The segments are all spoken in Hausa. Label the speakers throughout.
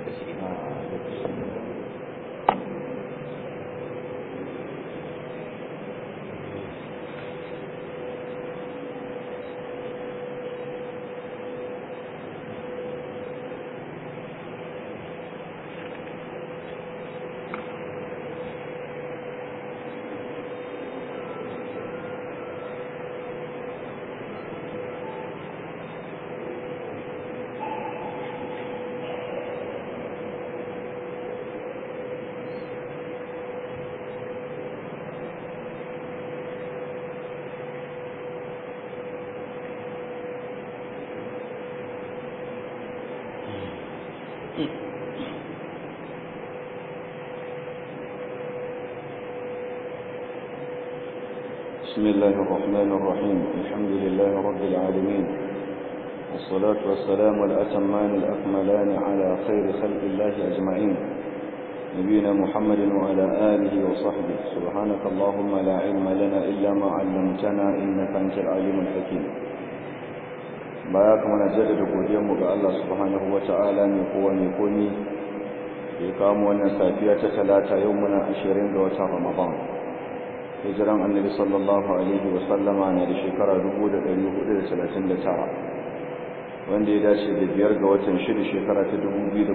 Speaker 1: بسم الله الرحمن الرحيم الحمد لله رب العالمين والصلاة والسلام الأتمان الأكملان على خير خلق الله أجمعين نبينا محمد وعلى آله وصحبه سبحانك اللهم لا علم لنا إلا ما علمتنا إنك أنت العليم الحكيم باياكم نجدد قديم الله سبحانه وتعالى من قوة من قومي يقام ونسافية ثلاثة يومنا عشرين وتر رمضان hijiran annabi sallallahu alaihi wasallama na da shekara 1439 wanda ya dace da biyar ga watan shida shekara ta 2018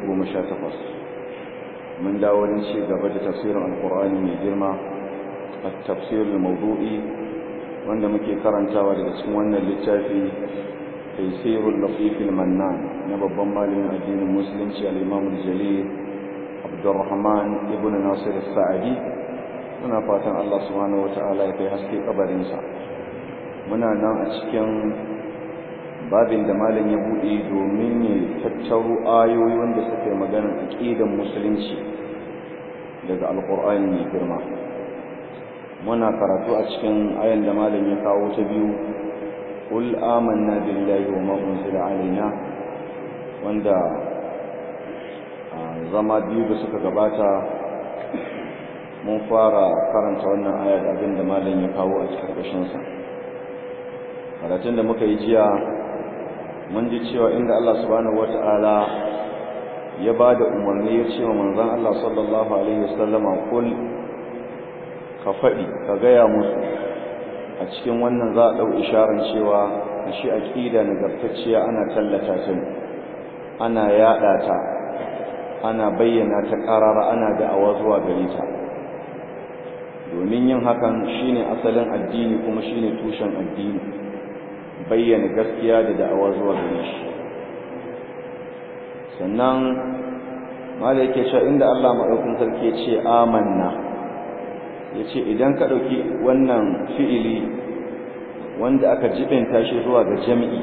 Speaker 1: mun dawo wurin ci gaba da tafsirin alkur'ani mai girma a tafsirin maudu'i wanda muke karantawa daga cikin wannan littafi taisirul lafifil mannan na babban malamin addinin musulunci al-imam al-jalil abdurrahman ibn nasir as-sa'di muna fatan Allah subhanahu wata'ala ya kai haske kabarinsa muna nan a cikin babin da malam ya bude domin ya tattaro ayoyi wanda suke magana aqidan musulunci daga alqur'ani mai girma muna karatu a cikin ayan da malam ya kawo ta biyu qul amanna billahi wa ma unzila alaina wanda zama biyu da suka gabata mun fara karanta wannan aya da abin da malam ya kawo a cikin ƙarshensa karatun da muka yi jiya mun ji cewa inda Allah subhanahu wata'ala ya ba da umarni ya ce wa manzon Allah sallallahu alaihi wasallama kul ka faɗi ka gaya musu a cikin wannan za a ɗau isharar cewa a shi aƙida nagartacciya ana tallata ta ana yaɗa ta ana bayyana ta ƙarara ana da'awa zuwa gare ta domin yin hakan shine asalin addini kuma shine tushen addini bayyana gaskiya da da'awa zuwa gare shi sannan mala yake cewa inda Allah madaukakin sarki ya ce amanna yace idan ka dauki wannan fi'ili wanda aka jibinta shi zuwa ga jami'i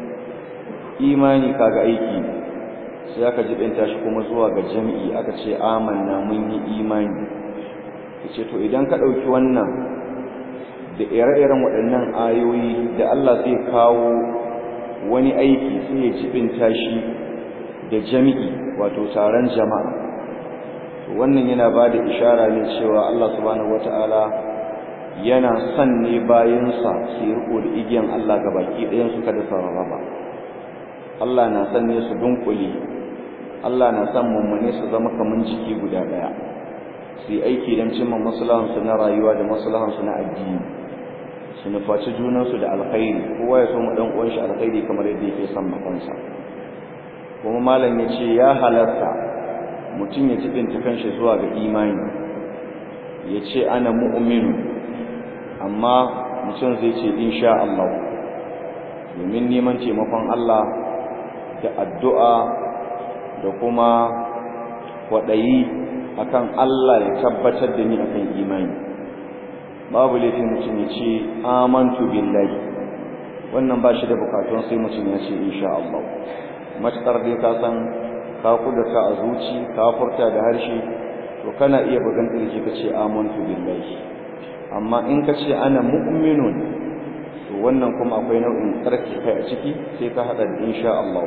Speaker 1: imani kaga aiki sai aka jibinta shi kuma zuwa ga jami'i aka ce amanna mun yi imani ce to idan ka ɗauki wannan da ire-iren waɗannan ayoyi da Allah zai kawo wani aiki sai ya jibinta shi da jami'i wato taron jama'a to wannan yana ba da ishara ne cewa Allah subhanahu wata'ala yana son ne bayansa su yi riko da igiyan Allah ga baki ɗayan su kada su rarraba Allah na son ne su dunkule Allah na son mummune su zama kaman jiki guda ɗaya su yi aiki don cimma maslahansu na rayuwa da maslahansu na addini su nufaci junansu da alkhairi kowa ya so mu dan uwan shi alkhairi kamar yadda yake son makansa kuma malam ya ce ya halarta mutum ya jibinta kanshi zuwa ga imani ya ce ana mu'minu amma mutum zai ce insha Allah domin neman taimakon Allah da addu'a da kuma kwaɗayi akan Allah ya tabbatar da ni akan imani babu laifin mutum ya ce amantu billahi wannan ba shi da bukatun sai mutum ya ce insha Allah matakar dai ka san ka kudurta a zuci ka furta da harshe to kana iya bugan kirji ka ce amantu billahi amma in ka ce ana mu'minun to wannan kuma akwai nau'in tsarki kai a ciki sai ka hada da insha Allah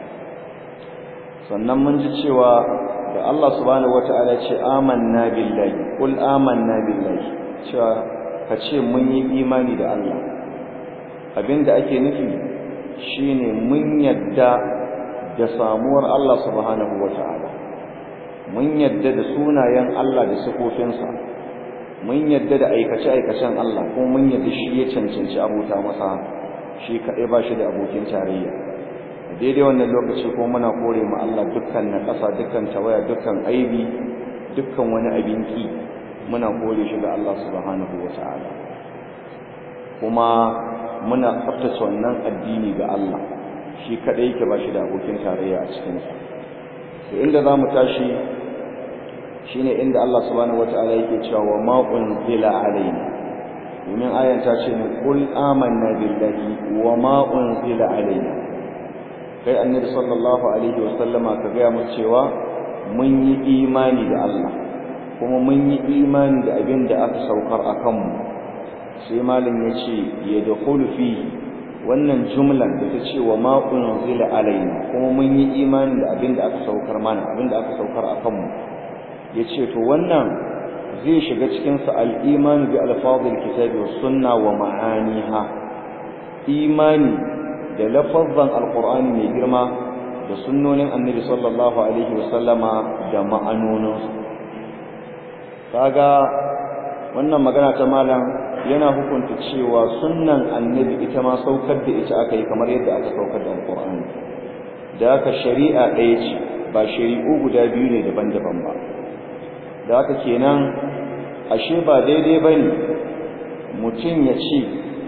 Speaker 1: sannan mun ji cewa da Allah subhanahu wata'ala ce amanna billahi qul amanna billahi cewa ka ce mun yi imani da Allah abinda ake nufi shine mun yadda da samuwar Allah subhanahu wata'ala mun yadda da sunayen Allah da sifofinsa mun yadda da aikace-aikacen Allah kuma mun yadda shi ya cancanci abota masa shi kaɗai ba shi da abokin tarayya daidai wannan lokaci ko muna kore mu Allah dukkan na ƙasa dukkan tawaya dukkan aibi dukkan wani abin ki muna kore shi ga Allah subhanahu wata'ala kuma muna tsaftace wannan addini ga Allah shi kaɗai yake ba shi da abokin tarayya a cikinsa to inda za mu tashi shine inda Allah subhanahu wata'ala yake cewa wa ma unzila alaina domin ayan ta ce ne qul amanna billahi wa ma unzila alaina kai annabi sallallahu alaihi wasallama ka gaya mu cewa mun yi imani da Allah kuma mun yi imani da abin da aka saukar a kanmu sai malam ya ce ya da fi wannan jumlan da ta ce wa ma unzila alaina kuma mun yi imani da abin da aka saukar mana abin da aka saukar a kanmu ya ce to wannan zai shiga cikinsa al'imani bi alfazil kitabi wa sunna wa ma'aniha imani da lafazzan alqur'ani mai girma da sunnonin annabi sallallahu alaihi wasallama da ma'anoninsu kaga wannan magana ta malam yana hukunta cewa sunnan annabi ita ma saukar da ita aka yi kamar yadda aka saukar da alqur'ani da haka shari'a ɗaya ce ba shari'u guda biyu ne daban-daban ba da haka kenan ashe ba daidai bane mutum ya ce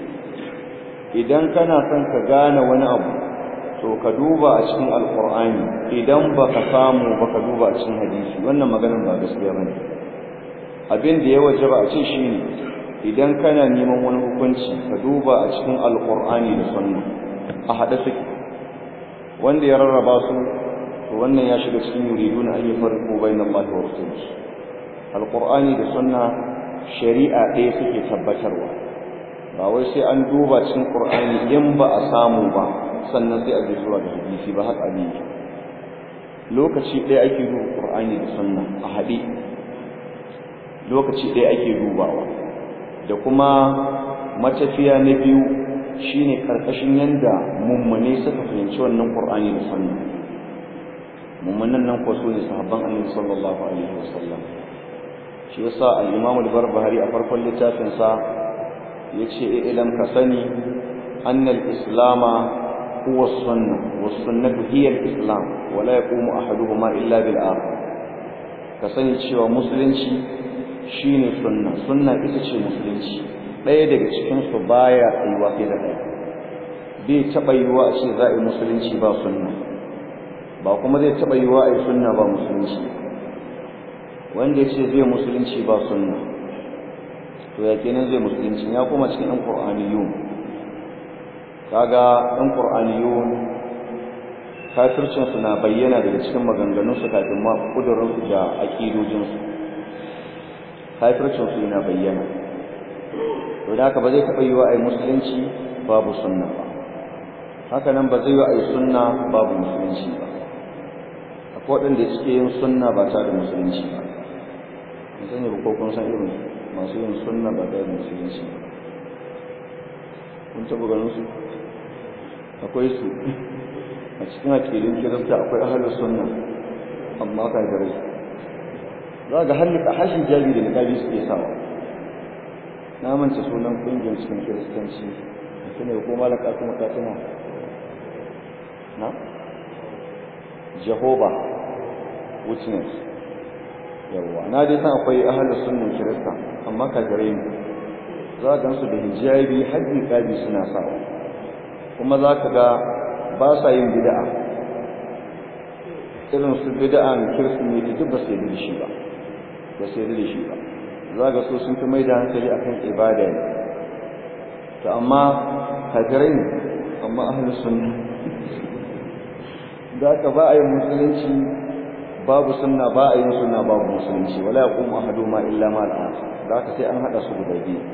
Speaker 1: idan kana son ka gane wani abu to ka duba a cikin alkur'ani idan baka samu baka duba a cikin hadisi wannan maganar ba gaskiya bane abin da ya wajaba a ce shine idan kana neman wani hukunci ka duba a cikin alkur'ani da sunna a hada suke wanda ya rarraba su to wannan ya shiga cikin yuriduna an yafarqu bainallahi wa rasulihi alkur'ani da sunna shari'a ɗaya suke tabbatarwa ba wai sai an duba cikin qur'ani in ba a samu ba sannan sai a je zuwa da hadisi ba haka ne lokaci ɗaya ake duba qur'ani da sunna a haɗe lokaci ɗaya ake dubawa da kuma matafiya na biyu shine karkashin yanda mummune suka fahimci wannan qur'ani da sunna mummunan nan ko su ne sahabban annabi sallallahu alaihi wasallam shi yasa al-imam al-barbahari a farkon littafin sa yace ilam ka sani anna al-islama huwa as-sunnah was-sunnah hiya al-islam wa la yaqumu ahaduhuma illa bil akhar ka sani cewa musulunci shine sunna sunna ita ce musulunci ɗaya daga cikin su baya tsayuwa sai da ɗaya bai taɓa yiwa a ce za a yi musulunci ba sunna ba kuma zai taɓa yiwa a yi sunna ba musulunci wanda ya ce zai musulunci ba sunna to ya kenan zai musulunci ya kuma cikin ɗan ƙur'aniyun kaga ɗan ƙur'aniyun kafircinsu na bayyana daga cikin maganganunsu kafin ma ƙudurinsu da aƙidojinsu kafircinsu yana bayyana to da haka ba zai taɓa yiwa a yi musulunci babu sunna ba haka nan ba zai yi a yi sunna babu musulunci ba akwai waɗanda suke yin sunna ba tare da musulunci ba mun sani ba ko kun san irin masu yin sunna ba tare da musulunci ba kun taɓa ganin su akwai su a cikin aƙidun kirista akwai ahalus sunna amma kafirai za ga hallika hashin jabi da niƙabi suke sawa na manta sunan ƙungiyar cikin kiristanci mutum ne ko malaka kuma katina na jehovah witness yawwa na dai san akwai ahalus sunnan kirista amma kafirai ne za ka gansu da hijabi har niƙabi suna sawa kuma za ka ga ba sa yin bid'a irin su bid'an kirsimeti duk ba su yi da shi ba ba su yi da shi ba za ga so sun fi mai da hankali akan ibada ne to amma kafirai ne amma ahlus sunna da ka ba a yin musulunci babu sunna ba a yin sunna babu musulunci wala yaqumu ahaduma illa ma al-akhar da ka sai an hada su guda biyu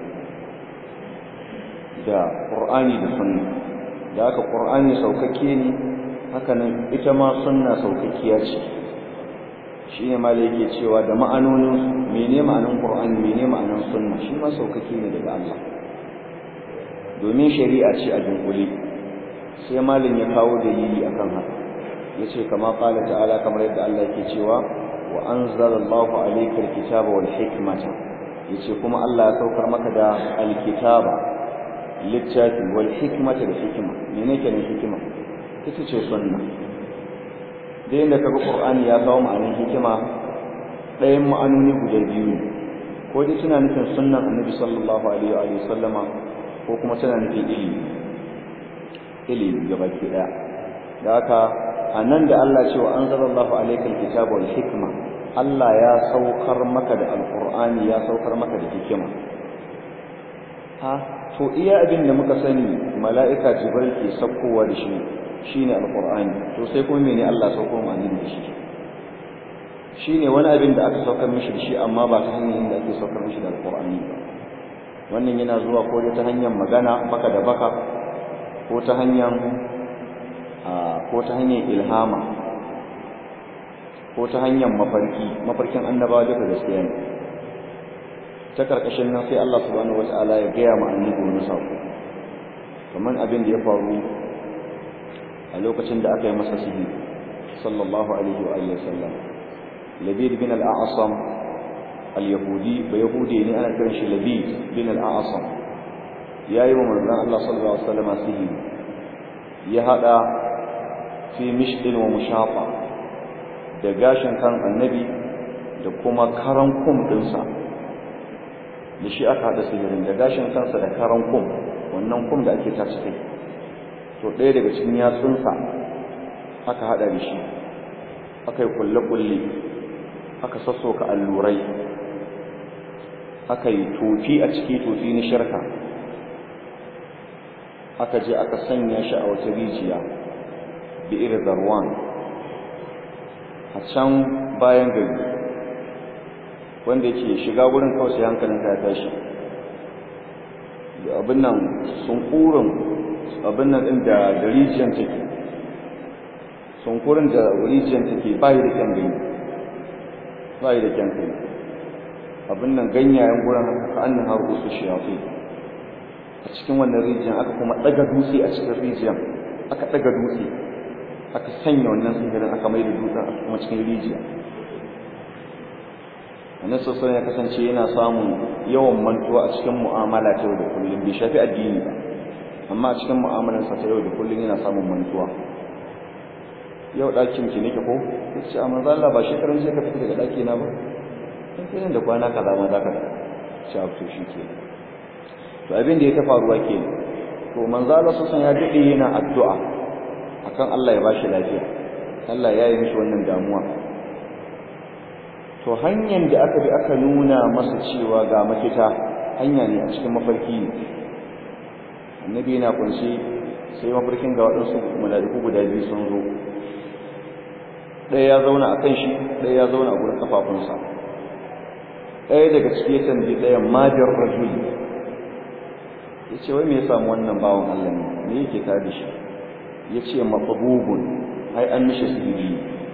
Speaker 1: da qur'ani da sunna da haka qur'ani saukakke ne haka nan ita ma sunna saukakkiya ce shine ma da yake cewa da ma'anonin mene ma'anin qur'ani mene ma'anin sunna shi ma saukakke ne daga Allah domin shari'a ce a dunkule sai malin ya kawo dalili akan haka yace kama qala ta'ala kamar yadda Allah yake cewa wa anzalallahu alayka alkitaba wal hikmata yace kuma Allah ya saukar maka da alkitaba littafi wal hikmata da hikima menene kenan hikima ita ce sunna da yanda kaga qur'ani ya kawo ma'anar hikima ɗayan ma'anoni guda biyu ne ko dai tana nufin sunnan annabi sallallahu alaihi wa sallama ko kuma tana nufin ilimi ilimi gabaki daya da haka anan da Allah ce wa anzalallahu alaykal kitaba wal hikma Allah ya saukar maka da alqur'ani ya saukar maka da hikima ha to iya abin da muka sani mala'ika jibril ke saukowa da shi shine alqur'ani to sai kuma mene Allah saukar mu annabi da shi shine wani abin da aka saukar mishi da shi amma ba ta hanyar da ake saukar mishi da alqur'ani ba wannan yana zuwa ko ta hanyar magana baka da baka ko ta hanyar ko ta hanyar ilhama ko ta hanyar mafarki mafarkin annabawa duka gaskiya ne ta karkashin nan sai Allah subhanahu wataala ya gaya ma annabi wani sako kamar abin da ya faru a lokacin da aka yi masa sihiri sallallahu alaihi wa alihi wasallam labid bin al-a'sam al-yahudi ba yahudi ne ana kiran shi labid bin al-a'sam yayi wa manzon Allah sallallahu alaihi wasallam sihiri ya hada fi mishdin wa mushafa da gashin kan annabi da kuma karan kum dinsa da shi aka hada sihirin da gashin kansa da karan kum wannan kum da ake tace kai to ɗaya daga cikin yatsunsa aka hada da shi aka yi kulle-kulle aka sassoka allurai aka yi tofi a ciki tofi na shirka aka je aka sanya shi a wata rijiya bi'ir zarwan a can bayan gari wanda yake shiga wurin kawai sai hankalin ya tashi da abin nan sunkurin abin nan din da rijiyar take sunkurin da rijiyar take bayi da kyan gani bayi da kyan gani abin nan ganyayen gurin haka annan har usu shafi a cikin wannan rijiyar aka kuma daga dutse a cikin rijiyar aka daga dutse aka sanya wannan sihirin aka mai da dutsen a kuma cikin rijiya wannan sosai ya kasance yana samun yawan mantuwa a cikin mu'amala ta yau da kullum bai shafi addini ba amma a cikin mu'amalarsa ta yau da kullum yana samun mantuwa yau ɗakin ki nake ko ya ce a manzo Allah ba shekaran sai ka fita daga ɗaki na ba in kai da kwana kaza ma za ka da ci to shi ke to abin da ya ta faruwa ke to manzo Allah sosan ya dade yana addu'a akan Allah ya bashi lafiya Allah ya yi mishi wannan damuwa to hanyar da aka bi aka nuna masa cewa ga mafita hanya ne a cikin mafarki ne annabi yana kunshi sai mafarkin ga waɗansu mala'iku guda biyu sun zo ɗaya ya zauna a kan shi ɗaya ya zauna a gurin kafafunsa ɗaya daga ciki ya tambayi ɗayan madar rajuli ya ce wai me ya samu wannan bawan Allah ne me yake tare da shi ya ce matsabugun ai an mishi sihiri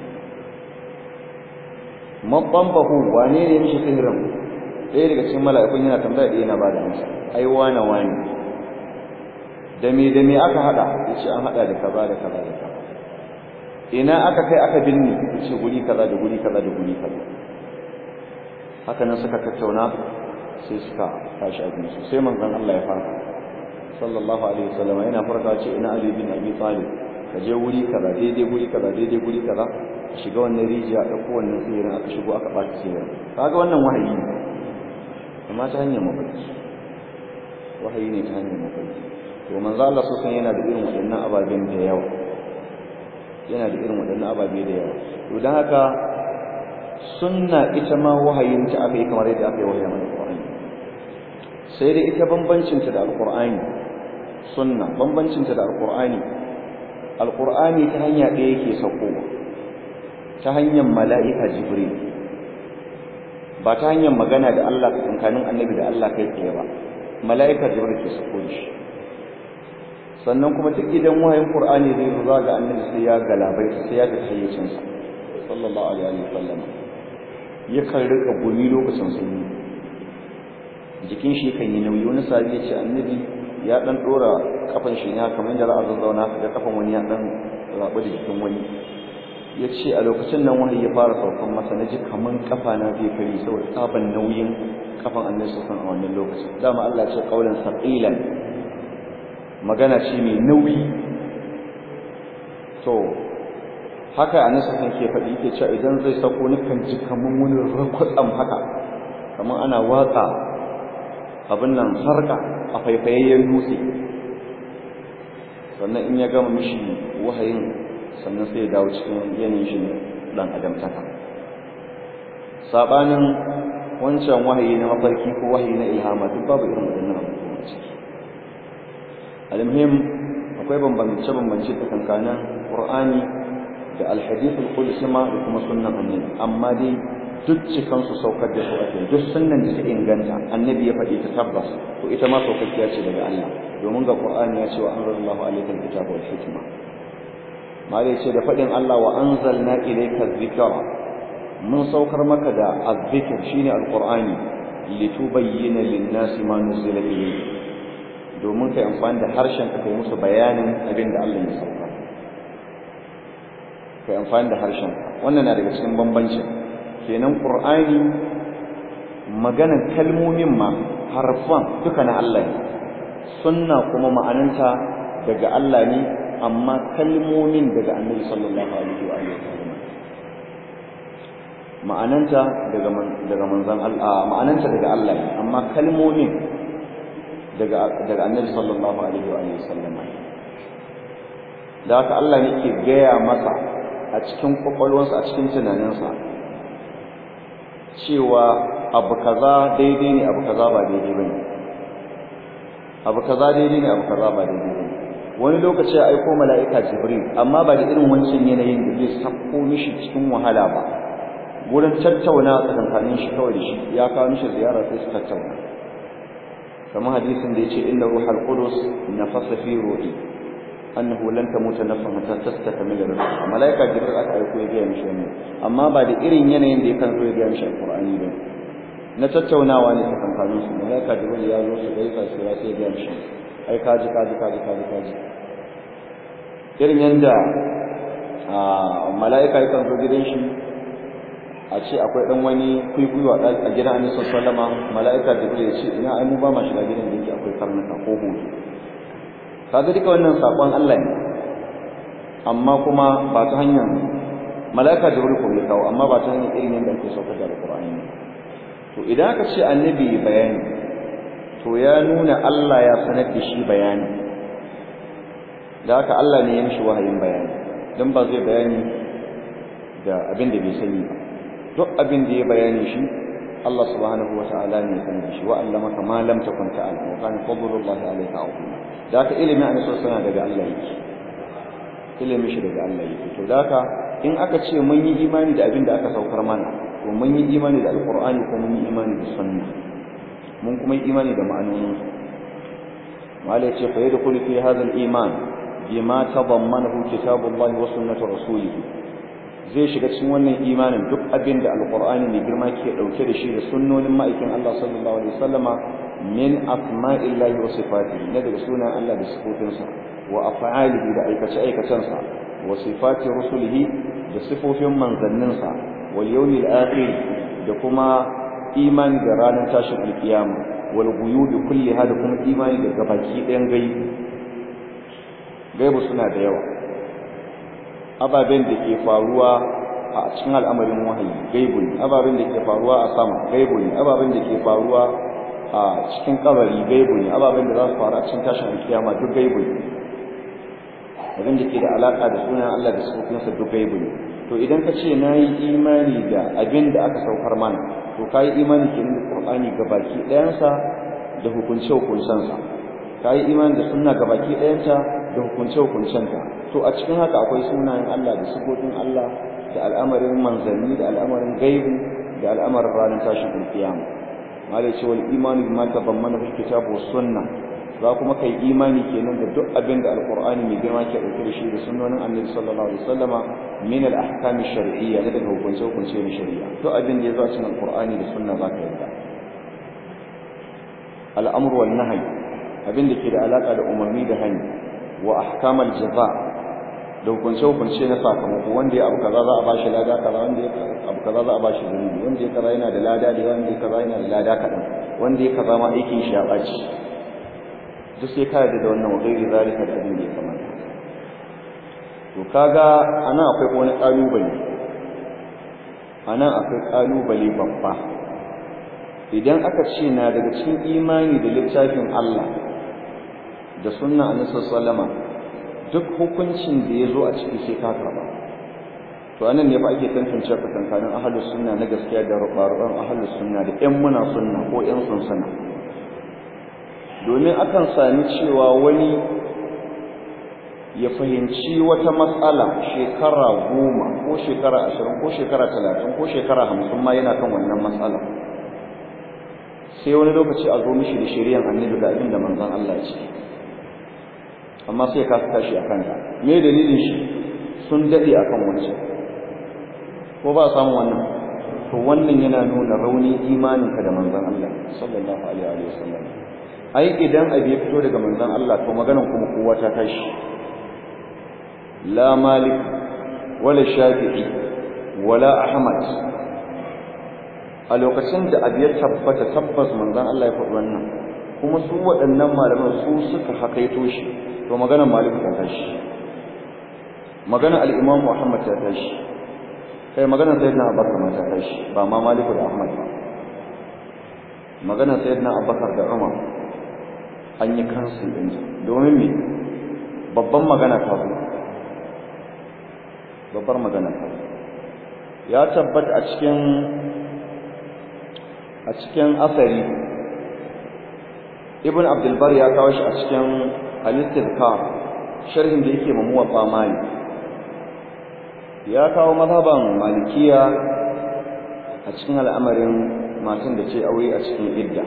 Speaker 1: maɓambahu wane ne mishi sihirin ɗaya daga cikin mala'ikun yana tambaya da yana ba da amsa ai wane wane da me da me aka haɗa ya ce an haɗa da kaza da kaza da kaza ina aka kai aka binne ya ce guri kaza da guri kaza da guri kaza haka nan suka tattauna sai suka tashi abinci sai manzon Allah ya farka sallallahu alaihi wasallam yana farka ce ina Ali bin Abi Talib ka je wuri kaza daidai guri kaza daidai guri kaza ka shiga wannan rijiya da ko wannan tsirin aka shigo aka bata tsirin kaga wannan wahayi ne amma ta hanyar mafarki wahayi ne ta hanyar mafarki to manzo Allah sosan yana da irin waɗannan ababen da yawa yana da irin waɗannan ababe da yawa to dan haka sunna ita ma wahayin ta aka yi kamar yadda aka yi wahayin alqur'ani sai dai ita bambancin ta da alqur'ani sunna bambancin ta da alqur'ani alqur'ani ta hanya ɗaya yake saukowa ta hanyar mala'ika jibril ba ta hanyar magana da Allah tsakanin annabi da Allah kai tsaye ba mala'ika jibril ke sauko shi sannan kuma duk idan wahayin qur'ani zai zo ga annabi sai ya galabai sai ya fita hayyacin sa sallallahu alaihi wa sallam ya kan rika gumi lokacin sunni jikin shi kan yi nauyi wani sabi ya ce annabi ya dan dora kafan shi ne kamar yadda za a zazzauna ga kafan wani ya dan rabu da jikin wani ya ce a lokacin nan wahayi ya fara saukan masa na ji kaman kafa na zai kari saboda tsaban nauyin kafan annabi sallallahu a wannan lokacin dama Allah ce qaulan saqilan magana ce mai nauyi to haka annabi sallallahu ke faɗi yake cewa idan zai sako ni kan ji kaman wani rakwatsam haka kaman ana watsa abin nan sarka a faifayayyen dutse sannan in ya gama mishi wahayin sannan sai ya dawo cikin yanayin shi dan adamtaka sabanin wancan wahayi na mafarki ko wahayi na ilhama duk babu irin waɗannan abubuwan ciki almuhim akwai bambance bambance tsakankanin qur'ani da alhadith alqudsi ma da kuma sunnan annabi amma dai duk cikan su saukar da su ake duk sunnan da ta inganta annabi ya faɗi ta tabbas to ita ma saukakkiya ce daga Allah domin ga qur'ani ya ce wa anzalallahu alayka alkitaba wal hikma mali ce da faɗin Allah wa anzalna ilayka dhikra mun saukar maka da azzikr shine alqur'ani litubayyana lin-nasi ma nuzila ilayhi domin kai amfani da harshen ka kai musu bayanin abin da Allah ya sauka kai amfani da harshen wannan na daga cikin bambancin kenan qur'ani maganan kalmomin ma harfan duka na Allah ne sunna kuma ma'ananta daga Allah ne amma kalmomin daga annabi sallallahu alaihi wa sallam ma'ananta daga daga manzon Allah ma'ananta daga Allah amma kalmomin daga daga annabi sallallahu alaihi wa sallam da haka Allah ne ke gaya masa a cikin kwakwalwarsa a cikin tunaninsa cewa abu kaza daidai ne abu kaza ba daidai bane abu kaza daidai ne abu kaza ba daidai bane wani lokaci ya aiko mala'ika jibril amma ba da irin wancan yanayin da zai sako mishi cikin wahala ba wurin tattauna tsakankanin shi kawai da shi ya kawo mishi ziyara sai su tattauna kamar hadisin da yace inna ruhal qudus nafasa fi ruhi annahu lan tamuta nafsun hatta tastakmila rizqaha mala'ika jibril aka aiko ya gaya mishi wannan amma ba da irin yanayin da yakan zo ya gaya mishi alqur'ani ba na tattaunawa ne tsakankanin su mala'ika jibril ya zo su gaisa su ya sai ya gaya mishi ai kaji kaji kaji kaji kaji irin yanda mala'ika yakan zo gidan shi a ce akwai dan wani kuikuyu a gidan annabi sallallahu mala'ika jibril ya ce ina ai mu ba ma shiga gidan da yake akwai karnuka ko hutu kaga duka wannan sakon Allah ne amma kuma ba ta hanyar mala'ika jibril ko ya kawo amma ba ta hanyar irin yanda ake saukar da alqur'ani to idan aka ce annabi bayani to ya nuna Allah ya sanar da shi bayani da haka Allah ne ya mishi wahayin bayani dan ba zai bayani da abin da bai sani ba duk abin da ya bayani shi Allah subhanahu wata'ala ne ya sanar da shi wa allamaka ma lam takun ta'lam wa kana fadlullahi alayka azima da haka ilimin annabi sallallahu daga Allah yake ilimin shi daga Allah yake to da haka in aka ce mun yi imani da abin da aka saukar mana to mun yi imani da alqur'ani ko mun yi imani da sunna mun kuma yi imani da ma'anonin su wala yace fa yadkhulu fi hadha al-iman bima tadammanahu kitabullahi wa sunnatu rasulih zai shiga cikin wannan imanin duk abin da alqur'ani mai girma ke dauke da shi da sunnonin ma'aikin Allah sallallahu alaihi wasallama min asma'illahi wa sifatihi na daga sunan Allah da sifofinsa wa af'alihi da aikace aikacensa wa sifati rusulihi da sifofin manzanninsa wal yawmil akhir da kuma imani da ranar tashin alkiyama wal ghuyubi kulliha da kuma imani da gabaki ɗayan gaibi gaibu suna da yawa ababen da ke faruwa a cikin al'amarin wahayi gaibu ne ababen da ke faruwa a sama gaibu ne ababen da ke faruwa a cikin kabari gaibu ne ababen da za su faru a cikin tashin alkiyama duk gaibu ne abin da ke da alaka da sunan Allah da sufofinsa duk gaibu ne to idan ka ce na yi imani da abin da aka saukar mana to ka yi imani ke da Qur'ani gabaki ɗayansa da hukunce hukuncensa ka yi imani da sunna gabaki ɗayanta da hukunce hukuncenta to a cikin haka akwai sunayen Allah da sifofin Allah da al'amarin manzanni da al'amarin gaibu da al'amarin ranar tashin alkiyama malai ce wal imanu bima tabammana fil kitab was sunna za kuma kai imani kenan da duk abin da alqur'ani mai girma ke dauke da shi da sunnonin annabi sallallahu alaihi wasallama min al ahkam shar'iyya da daga hukunce hukunce na shari'a duk abin da ya zo cikin alqur'ani da sunna za ka yarda al amru wan nahy abin da ke da alaka da umarni da hani wa ahkam al jaza da hukunce-hukunce na sakamako wanda ya abu kaza za a bashi lada kaza wanda ya abu kaza za a bashi zunubi wanda ya kaza yana da lada da wanda ya kaza yana da lada kaɗan wanda ya kaza ma aikin shi ya ɓaci duk sai ka yarda da wannan wa gairi zalika da abin da ya kamata to kaga anan akwai wani ƙalubale anan akwai ƙalubale babba idan aka ce na daga cikin imani da littafin Allah da sunna annabi sallallahu duk hukuncin da ya zo a ciki sai ka karba to anan ne fa ake tantance tsakankanin ahlus sunna na gaskiya da rubarun ahlus sunna da ƴan muna sunna ko ƴan sunsuna domin akan sami cewa wani ya fahimci wata matsala shekara goma ko shekara ashirin ko shekara talatin ko shekara hamsin ma yana kan wannan matsala sai wani lokaci a zo mishi da shari'an annabi da abin da manzon Allah ya ce amma sai ka tashi akan ta me dalilin shi sun dade akan wancan ko ba samu wannan to wannan yana nuna rauni imaninka da manzon Allah sallallahu alaihi wa sallam ai idan abi ya fito daga manzon Allah to maganan kuma kowa ta tashi la malik wala shafi'i wala ahmad a lokacin da abi ya tabbata tabbas manzon Allah ya faɗi wannan kuma su waɗannan malaman su suka hakaito shi to maganar malik ta tashi maganar al-imam muhammad ta tashi kai maganar sayyidina abubakar ma ta tashi ba ma malik da ahmad ba maganar sayyidina abubakar da umar an yi kansu din domin me babban magana ta zo babbar magana ta zo ya tabbata a cikin a cikin asari ibn abdul bar ya kawo shi a cikin al-istizkar sharhin da yake mamuwa famali ya kawo mazhaban malikiya a cikin al'amarin matan da ce aure a cikin idda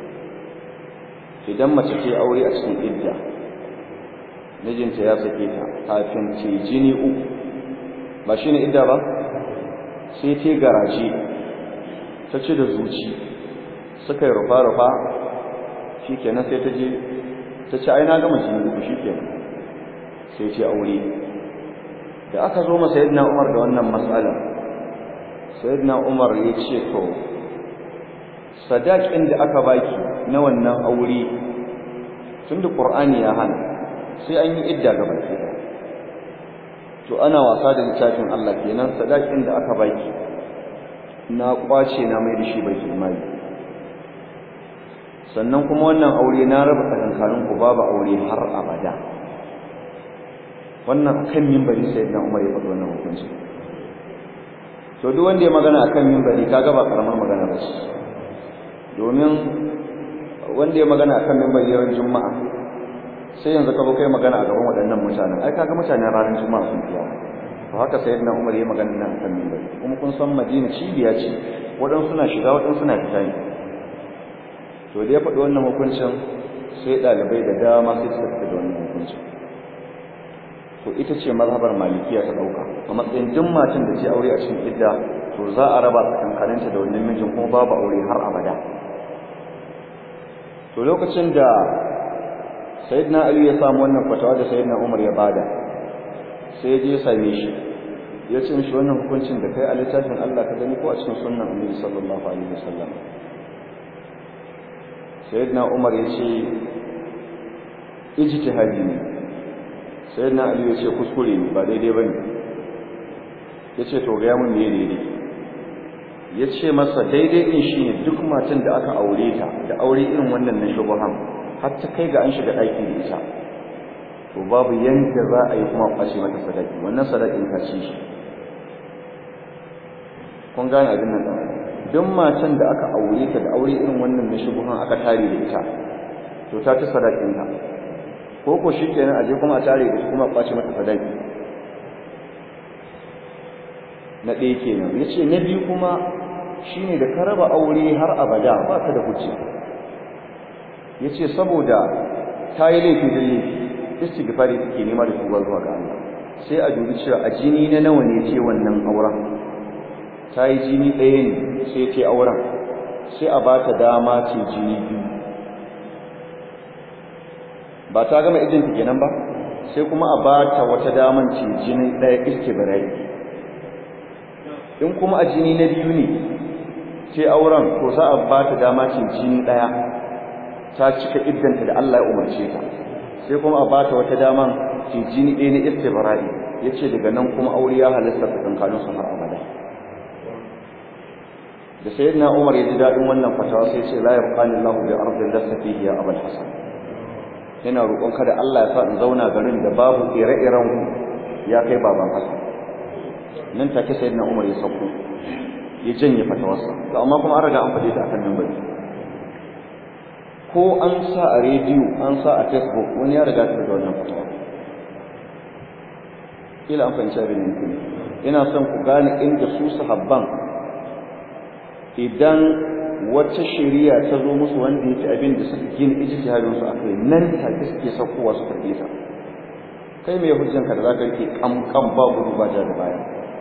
Speaker 1: idan mace ce aure a cikin idda mijinta ya sake ta kafin ce jini uku ba shine idda ba sai ta garaje ta ce da zuci suka yi rufa-rufa shi kenan sai ta je ta ce ai na gama jini uku shi kenan sai ce aure da aka zo ma sayyidina Umar da wannan matsala sayyidina Umar ya ce to sadakin da aka baki na wannan aure tunda Qur'ani ya hana sai an yi idda ga baki to ana wasa da littafin Allah kenan sadakin da aka baki na kwace na mai da shi baitul mali sannan kuma wannan aure na raba tsakankanin ku babu aure har abada wannan akan minbari sayyidina Umar ya faɗi wannan hukunci to duk wanda ya magana akan minbari kaga ba karamar magana ba domin wanda ya magana akan minbari ran juma'a sai yanzu ka zo kai magana a gaban waɗannan mutanen ai kaga mutanen ranar juma'a sun fiya to haka sayyidina Umar ya magana nan akan minbari kuma kun san Madina cibiya ce waɗansu suna shiga waɗansu suna fita ne to da ya faɗi wannan hukuncin sai ɗalibai da dama sai suka fita da wannan hukuncin to ita ce mazhabar malikiya ta dauka a matsayin duk matan da ce aure a cikin idda to za a raba tsakankaninta da wannan mijin kuma babu aure har abada to lokacin da sayyidina ali ya samu wannan fatawa da sayyidina umar ya bada sai ya je ya same shi ya ce mishi wannan hukuncin da kai a littafin Allah ka gani ko a cikin sunnan annabi sallallahu alaihi wasallam sayyidina umar ya ce ijtihadi ne sai na aliyu ya ce kuskure ne ba daidai ba ne ya ce to gaya mun ne daidai ya ce masa daidai ɗin shi ne duk matan da aka aure ta da aure irin wannan na shubuhan har ta kai ga an shiga ɗaki da ita to babu yanda za a yi kuma kwashe mata sadaki wannan sadakin ka ci shi kun gane abin nan ɗan duk matan da aka aure ta da aure irin wannan na shubuhan aka tare da ita to ta ci sadakin ta ko ko shi kenan aje kuma a tare da kuma kwace mata sadaki na ɗaya kenan yace na biyu kuma shine da ka raba aure har abada ba ka da hujja yace saboda ta yi laifi da laifi istighfari take nema da tuba zuwa ga Allah sai a dubi cewa a jini na nawa ne ce wannan auren ta yi jini ɗaya ne sai ce auren sai a ba ta dama ce jini biyu ba ta gama idinta kenan ba sai kuma a bata wata daman ce jini ɗaya istibirai in kuma a jini na biyu ne sai auren to za a bata dama ce jini ɗaya ta cika iddanta da Allah ya umarce ta sai kuma a bata wata daman ce jini ɗaya na istibirai yace daga nan kuma aure ya halasta tsakankanin su har abada da sayyidina Umar ya ji dadin wannan fatawa sai ce la yabqani Allahu bi ardin lasta fihi ya Abul Hasan ina roƙon kada Allah ya sa in zauna garin da babu ire-iren ku ya kai baban Hasan nan take sayyidina Umar ya sauko ya janye fatawarsa to amma kuma an riga an fade ta akan minbari ko an sa a rediyo an sa a Facebook wani ya riga ta da wannan fatawa kila an fahimci abin da ina son ku gane inda su sahabban idan wata shari'a ta zo musu wanda yake abin da suka gina ijtihadin su akai nan take suke saukowa su karbe ta kai me hujjanka da zaka rike kam kam ba gudu ba da baya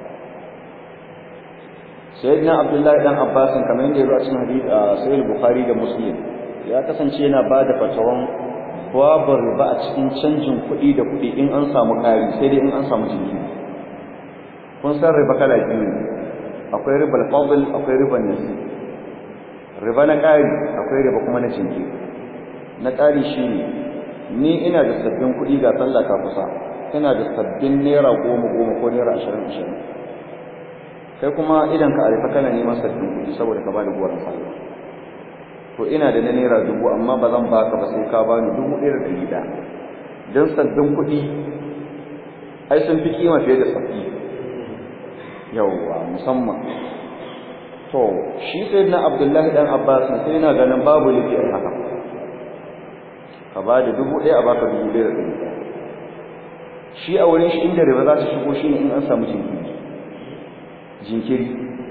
Speaker 1: sayyidina abdullahi dan abbas kamar yadda ya zo a cikin hadisi a sahih bukhari da muslim ya kasance yana ba da fatawan babu riba a cikin canjin kuɗi da kuɗi in an samu ƙari sai dai in an samu jinkiri kun san riba kala biyu ne akwai riba al-fadl akwai riba nasi riba na ƙari akwai riba kuma na jinkiri na ƙari shine ni ina da sabbin kuɗi ga sallah ka kusa ina da sabbin naira goma goma ko naira ashirin ashirin kai kuma idan ka arifa kana neman sabbin kuɗi saboda ka bada goron sallah to ina da na naira dubu amma ba zan baka ba sai ka bani dubu ɗaya da ɗari ɗaya don sabbin kuɗi ai sun fi kima fiye da sabbi yawwa musamman to shi sai na abdullahi dan abbas sai yana ganin babu laifi a haka ka ba da dubu ɗaya a baka dubu ɗaya da ɗari ɗaya shi a wurin shi inda riba za ta shigo shi ne in an samu jinkiri jinkiri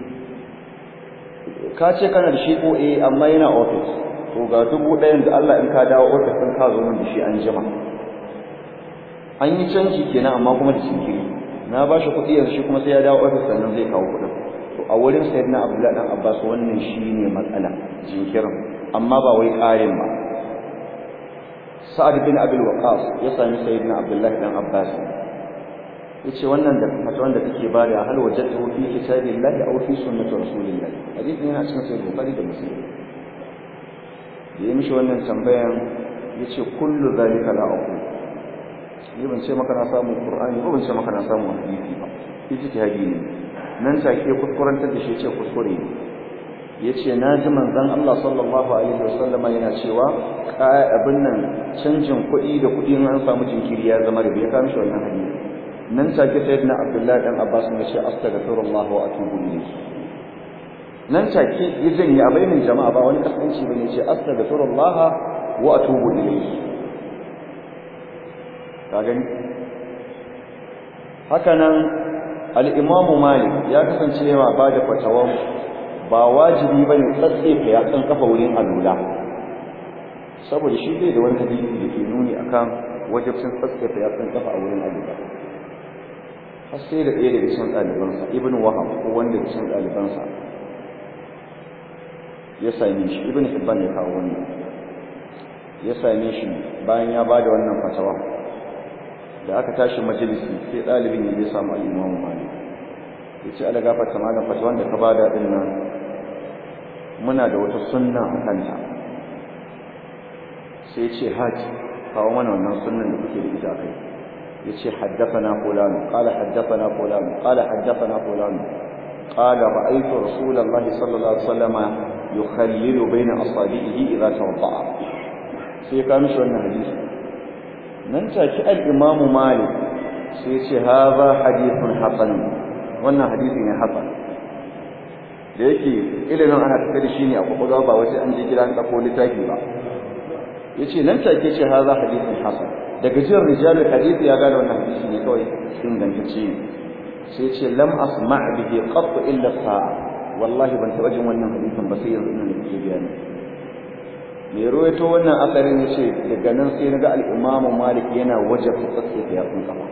Speaker 1: ka ce kana da shi ko eh amma yana office to ga dubu ɗayan da Allah in ka dawo office ɗin ka zo min da shi an jima an yi canji kenan amma kuma da jinkiri na ba shi kuɗi yanzu shi kuma sai ya dawo office sannan zai kawo kuɗin to a wurin sayyidina Abdullahi dan Abbas wannan shine matsala jinkirin amma ba wai ƙarin ba Sa'ad bin Abi Waqqas ya sami sayyidina Abdullahi dan Abbas yace wannan da fatawan da kake bada hal wajadtu fi kitabillahi aw fi sunnati rasulillahi hadisin yana cikin sahih bukhari da muslim da yi mishi wannan tambayan yace kullu zalika la aqul ni ban ce maka na samu qur'ani ko ban ce maka na samu hadisi ba ijtihadi ne nan take kuskurantar da shi yace kuskure ne yace na ji manzon Allah sallallahu alaihi wasallama yana cewa abin nan canjin kuɗi da kuɗi an samu jinkiri ya zama da bai kawo mishi wannan hadisi nan take sayyidina abdullahi dan abbas ne ce astaghfirullah wa atubu ilayhi nan take ya janye a bainin jama'a ba wani kasance bane ce astaghfirullah wa atubu ilayhi ka gani haka nan al-imam malik ya kasance yawa ba da fatawa ba wajibi bane tsatsefa ya kan kafa wurin alula saboda shi bai da wani hadisi da ke nuni akan wajibcin tsatsefa ya kan kafa a wurin alula har sai da ɗaya daga cikin ɗalibansa ibn wahab ko wanda daga cikin ɗalibansa ya same shi ibn hibban ya kawo wannan ya same shi bayan ya bada wannan fatawa da aka tashi majalisi sai ɗalibin ya je samu al-imamu malik ya ce ala gafarta malam fatawan da ka bada din nan muna da wata sunna a kanta sai ce haji kawo mana wannan sunnan da kuke da ita a kai yace haddathana fulan qala haddathana fulan qala haddathana fulan qala ra'aytu rasulullahi sallallahu alaihi wasallam yukhallilu baina asabihi idha tawadda'a sai ka mishi wannan hadisi nan take al-imam malik sai yace hadha hadithun hasan wannan hadisi ne hasan da yake ilimin ana tafi da shi ne a kwakwalwa ba wace an je gidan ɗauko littafi ba yace nan take ce hadha hadithun hasan daga jin rijalul hadith ya gane wannan hadisi ne kawai ingantacce ne sai ce lam asma' bihi qat illa sa'a wallahi ban taba jin wannan hadisin ba sai yanzu ina da kike bayani me ruwaito wannan asarin yace daga nan sai naga al-imamu malik yana wajabta tsatsefa yatsun kafa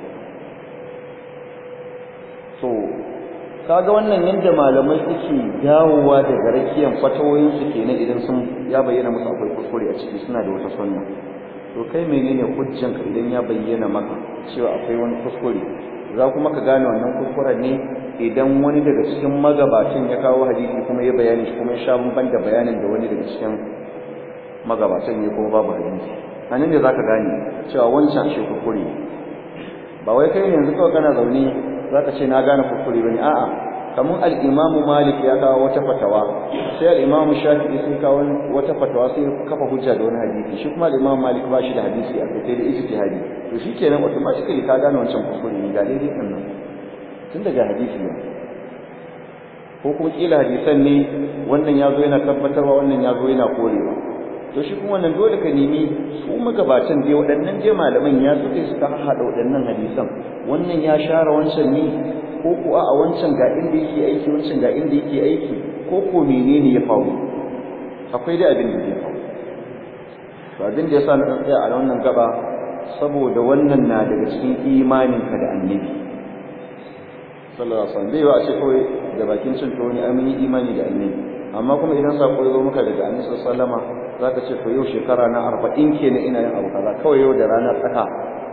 Speaker 1: to kaga wannan yanda malamai suke dawowa daga rakiyan fatawoyin su kenan idan sun ya bayyana musu akwai kuskure a ciki suna da wata sunna to kai menene hujjanka idan ya bayyana maka cewa akwai wani kuskure za kuma ka gane wannan kuskuren ne idan wani daga cikin magabacin ya kawo hadisi kuma ya bayani shi kuma ya sha bamban da bayanin da wani daga cikin magabacin ya kuma babu hadisi a nan ne za ka gane cewa wancan shi kuskure ba wai kai yanzu kawai kana zaune za ka ce na gane kuskure ba ne a'a kamar al'imamu malik ya kawo wata fatawa sai al'imamu shafi'i sai kawo wata fatawa sai kafa hujja da wani hadisi shi kuma al'imamu malik ba shi da hadisi a kai sai da ijtihadi to shi kenan automatically ka gane wancan kuskure ne ga daidai ɗin nan tun daga hadisi ne ko kuma kila hadisan ne wannan ya zo yana tabbatarwa wannan ya zo yana korewa to shi kuma wannan dole ka nemi su magabatan dai waɗannan dai malaman ya suke suka haɗa waɗannan hadisan wannan ya share wancan ne ko kuwa a wancan ga inda yake aiki wancan ga inda yake aiki ko ko menene ya faru akwai dai abin da ya faru to abin da yasa na tsaya a wannan gaba saboda wannan na daga cikin imanin ka da annabi sallallahu alaihi wasallam bai wa a ce kawai da bakin cin to ne an yi imani da annabi amma kuma idan sako ya zo maka daga annabi sallallahu alaihi wasallama zaka ce to yau shekara na 40 kenan ina yin abu kaza kawai yau da rana tsaka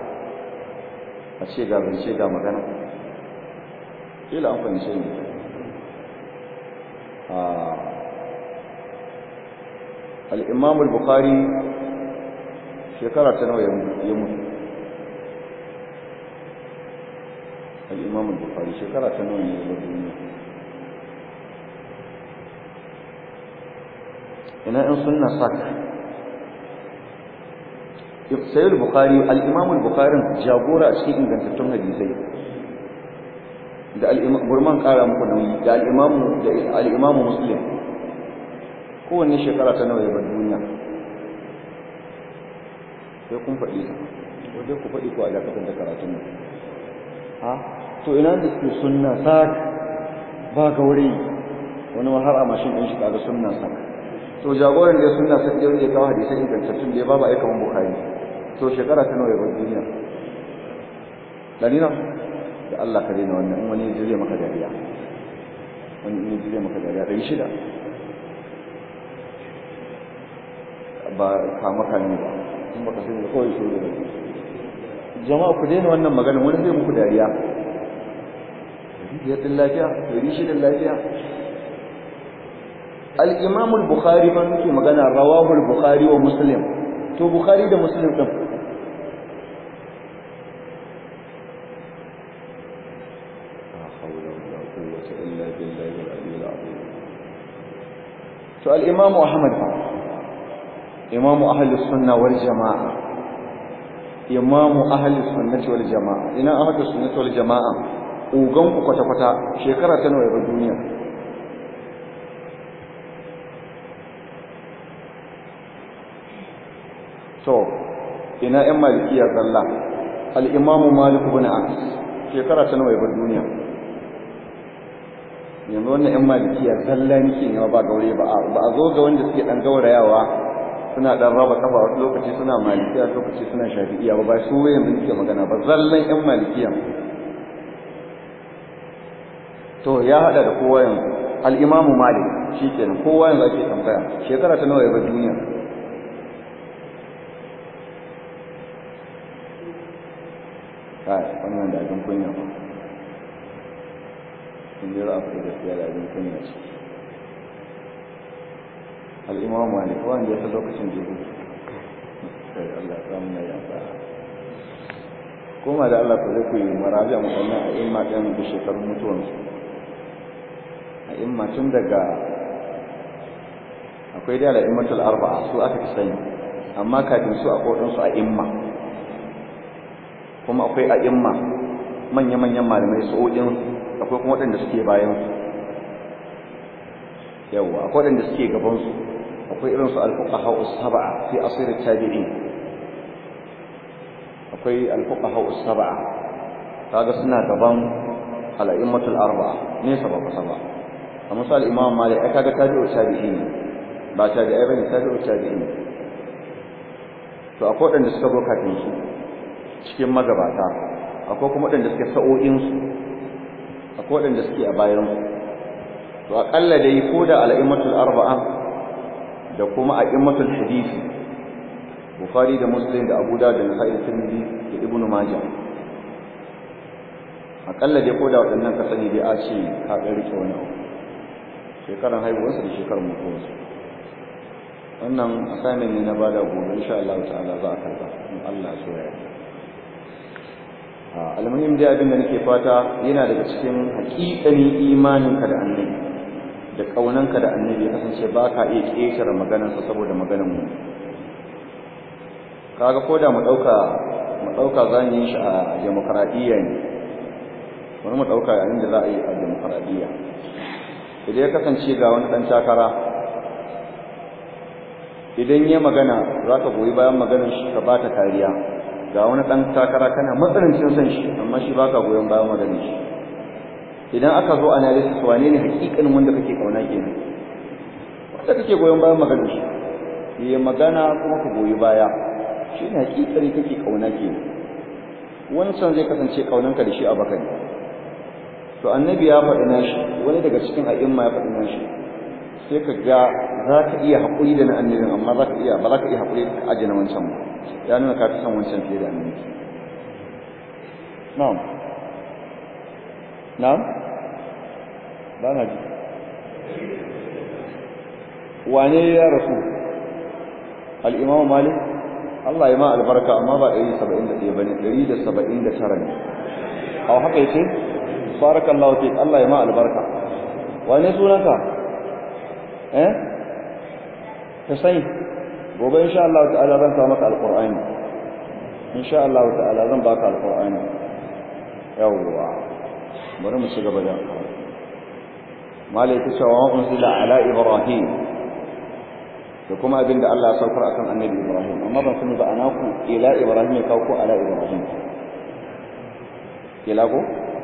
Speaker 1: a ce ga zance ga magana kila an fahimce ni al-imam al-bukhari shekara ta nawa ya mutu al-imam al-bukhari shekara ta nawa ne ya mutu ina in sunna sak sayyid al-bukhari al-imam al-bukhari jagora a cikin ingantattun hadisai da gurman kara muku nauyi da al'imamu da al'imamu muslim kowanne shekara ta nawa ya bar duniya sai kun faɗi ko dai ku faɗi ko a dakatar da karatun nan ha to ina da suke sunna sak ba gauri wani har a mashin ɗin shi kaga sunna sak to jagoran da sunna sak yau ya kawo hadisan ingantattun da ya babu aika man bukari to shekara ta nawa ya bar duniya dalila da Allah ka daina wannan in wani ya jire maka dariya wani ya jire maka dariya ɗari shida ba kama kame ba in baka sani da kawai shuru da jama'a ku daina wannan magana wani zai muku dariya biyar din lafiya ɗari shida lafiya al-imam al-bukhari ban muke magana rawahu al-bukhari wa muslim to bukhari da muslim din to al-imam ahmad imam ahli sunna wal jamaa imam ahli sunnati wal jamaa ina ahli sunnati wal jamaa ugan ku kwata kwata shekara ta nawa ya duniya to ina yan malikiya zalla al-imam malik ibn anas shekara ta nawa ya duniya yanzu wannan yan malikiya zalla nake ne ba gaure ba ba a zo ga wanda suke dan gaurayawa suna dan raba kafa wasu lokaci suna malikiya lokaci suna shafi'iya ba ba su yanzu nake magana ba zallan yan malikiya to ya hada da kowa yanzu al-imamu malik shikenan kowa yanzu ake tambaya shekara ta nawa ya bar duniya kai wannan da abin kunya ba in dai za a fita gaskiya da abin kunya ce al'imam malik wanda ya fi lokacin jihu kai Allah ya mu ya sa kuma da Allah ku zai ku yi marabi a musamman a imma ɗin da shekarun mutuwansu a imma tun daga akwai da al'immatul arba'a su aka fi sani amma kafin su akwai waɗansu a imma kuma akwai a imma manya-manyan malamai su'o'in akwai kuma waɗanda suke bayan su yawa akwai waɗanda suke gaban su akwai irin su al-fuqaha us-sab'a fi asir at-tabi'in akwai al-fuqaha us-sab'a kaga suna gaban al-a'immatul arba'a ne sabab sab'a amma sai al-imam malik ai kaga tabi'u tabi'in ba tabi'ai bane tabi'u tabi'in to akwai waɗanda suka zo kafin su cikin magabata akwai kuma waɗanda suke sa'o'in su akwai waɗanda suke a bayan su to aƙalla dai ko da al'immatul arba'a da kuma a'immatul hadisi bukhari da muslim da abu da nasa'i da tirmidhi da ibnu majah akalla dai ko da waɗannan ka sani dai a ce ka ga rike wani abu shekaran haihuwarsa da shekarar mutuwarsa wannan assignment ne na bada gobe insha Allah ta'ala za a karba in Allah so ya yarda almuhim dai abin da nake fata yana daga cikin haƙiƙanin imaninka da annabi da kaunanka da annabi ya kasance ba ka iya ƙetare maganarsa saboda maganar mu kaga ko da mu ɗauka mu ɗauka za mu yi shi a demokaradiyya ne wani mu ɗauka yayin da za a yi a demokaradiyya idan ya kasance ga wani ɗan takara idan ya magana za ka goyi bayan maganar shi ka ba ta kariya ga wani ɗan takara kana matsanancin son shi amma shi ba ka goyon bayan maganar shi idan aka zo analysis wane ne hakikanin wanda kake kauna kenan wanda kake goyon bayan maganar shi yi magana kuma ka goyi baya shi ne hakikari kake kauna kenan wancan zai kasance kaunanka da shi a baka ne to annabi ya faɗi nashi wani daga cikin a'imma ya faɗi nashi sai ka ga za ka iya haƙuri da na annabin amma za ka iya ba za ka iya haƙuri da ajiye na wancan ba ya nuna ka fi son wancan fiye da annabi na'am na'am ba na ji wane ya rasu al-imamu malik Allah ya ma albarka amma ba 171 bane 179 ne a haka yace barakallahu fik Allah ya ma albarka wane sunanka eh ka sai gobe insha Allah ta'ala zan sa maka alqur'ani insha Allah ta'ala zan baka alqur'ani yawwa bari mu ci gaba da malai ta cewa unzila ala ibrahim da kuma abinda Allah ya saukar akan annabi ibrahim amma ban sani ba anaku ila ibrahim ya kawo ko ala ibrahim ila ko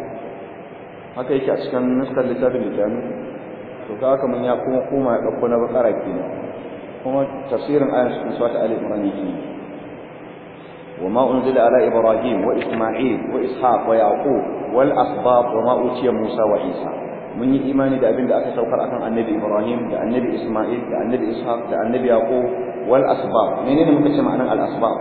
Speaker 1: haka yake a cikin nuskar littafin littafin to ka haka mun ya kuma koma ya ɗauko na bakara kenan kuma tafsirin ayan cikin suwata ali imran yake wa ma unzila ala ibrahim wa isma'il wa ishaq wa yaqub wal asbab wa ma utiya musa wa isa mun yi imani da abin da aka saukar akan annabi ibrahim da annabi isma'il da annabi ishaq da annabi yaqub wal asbab menene muka ce ma'anan al asbab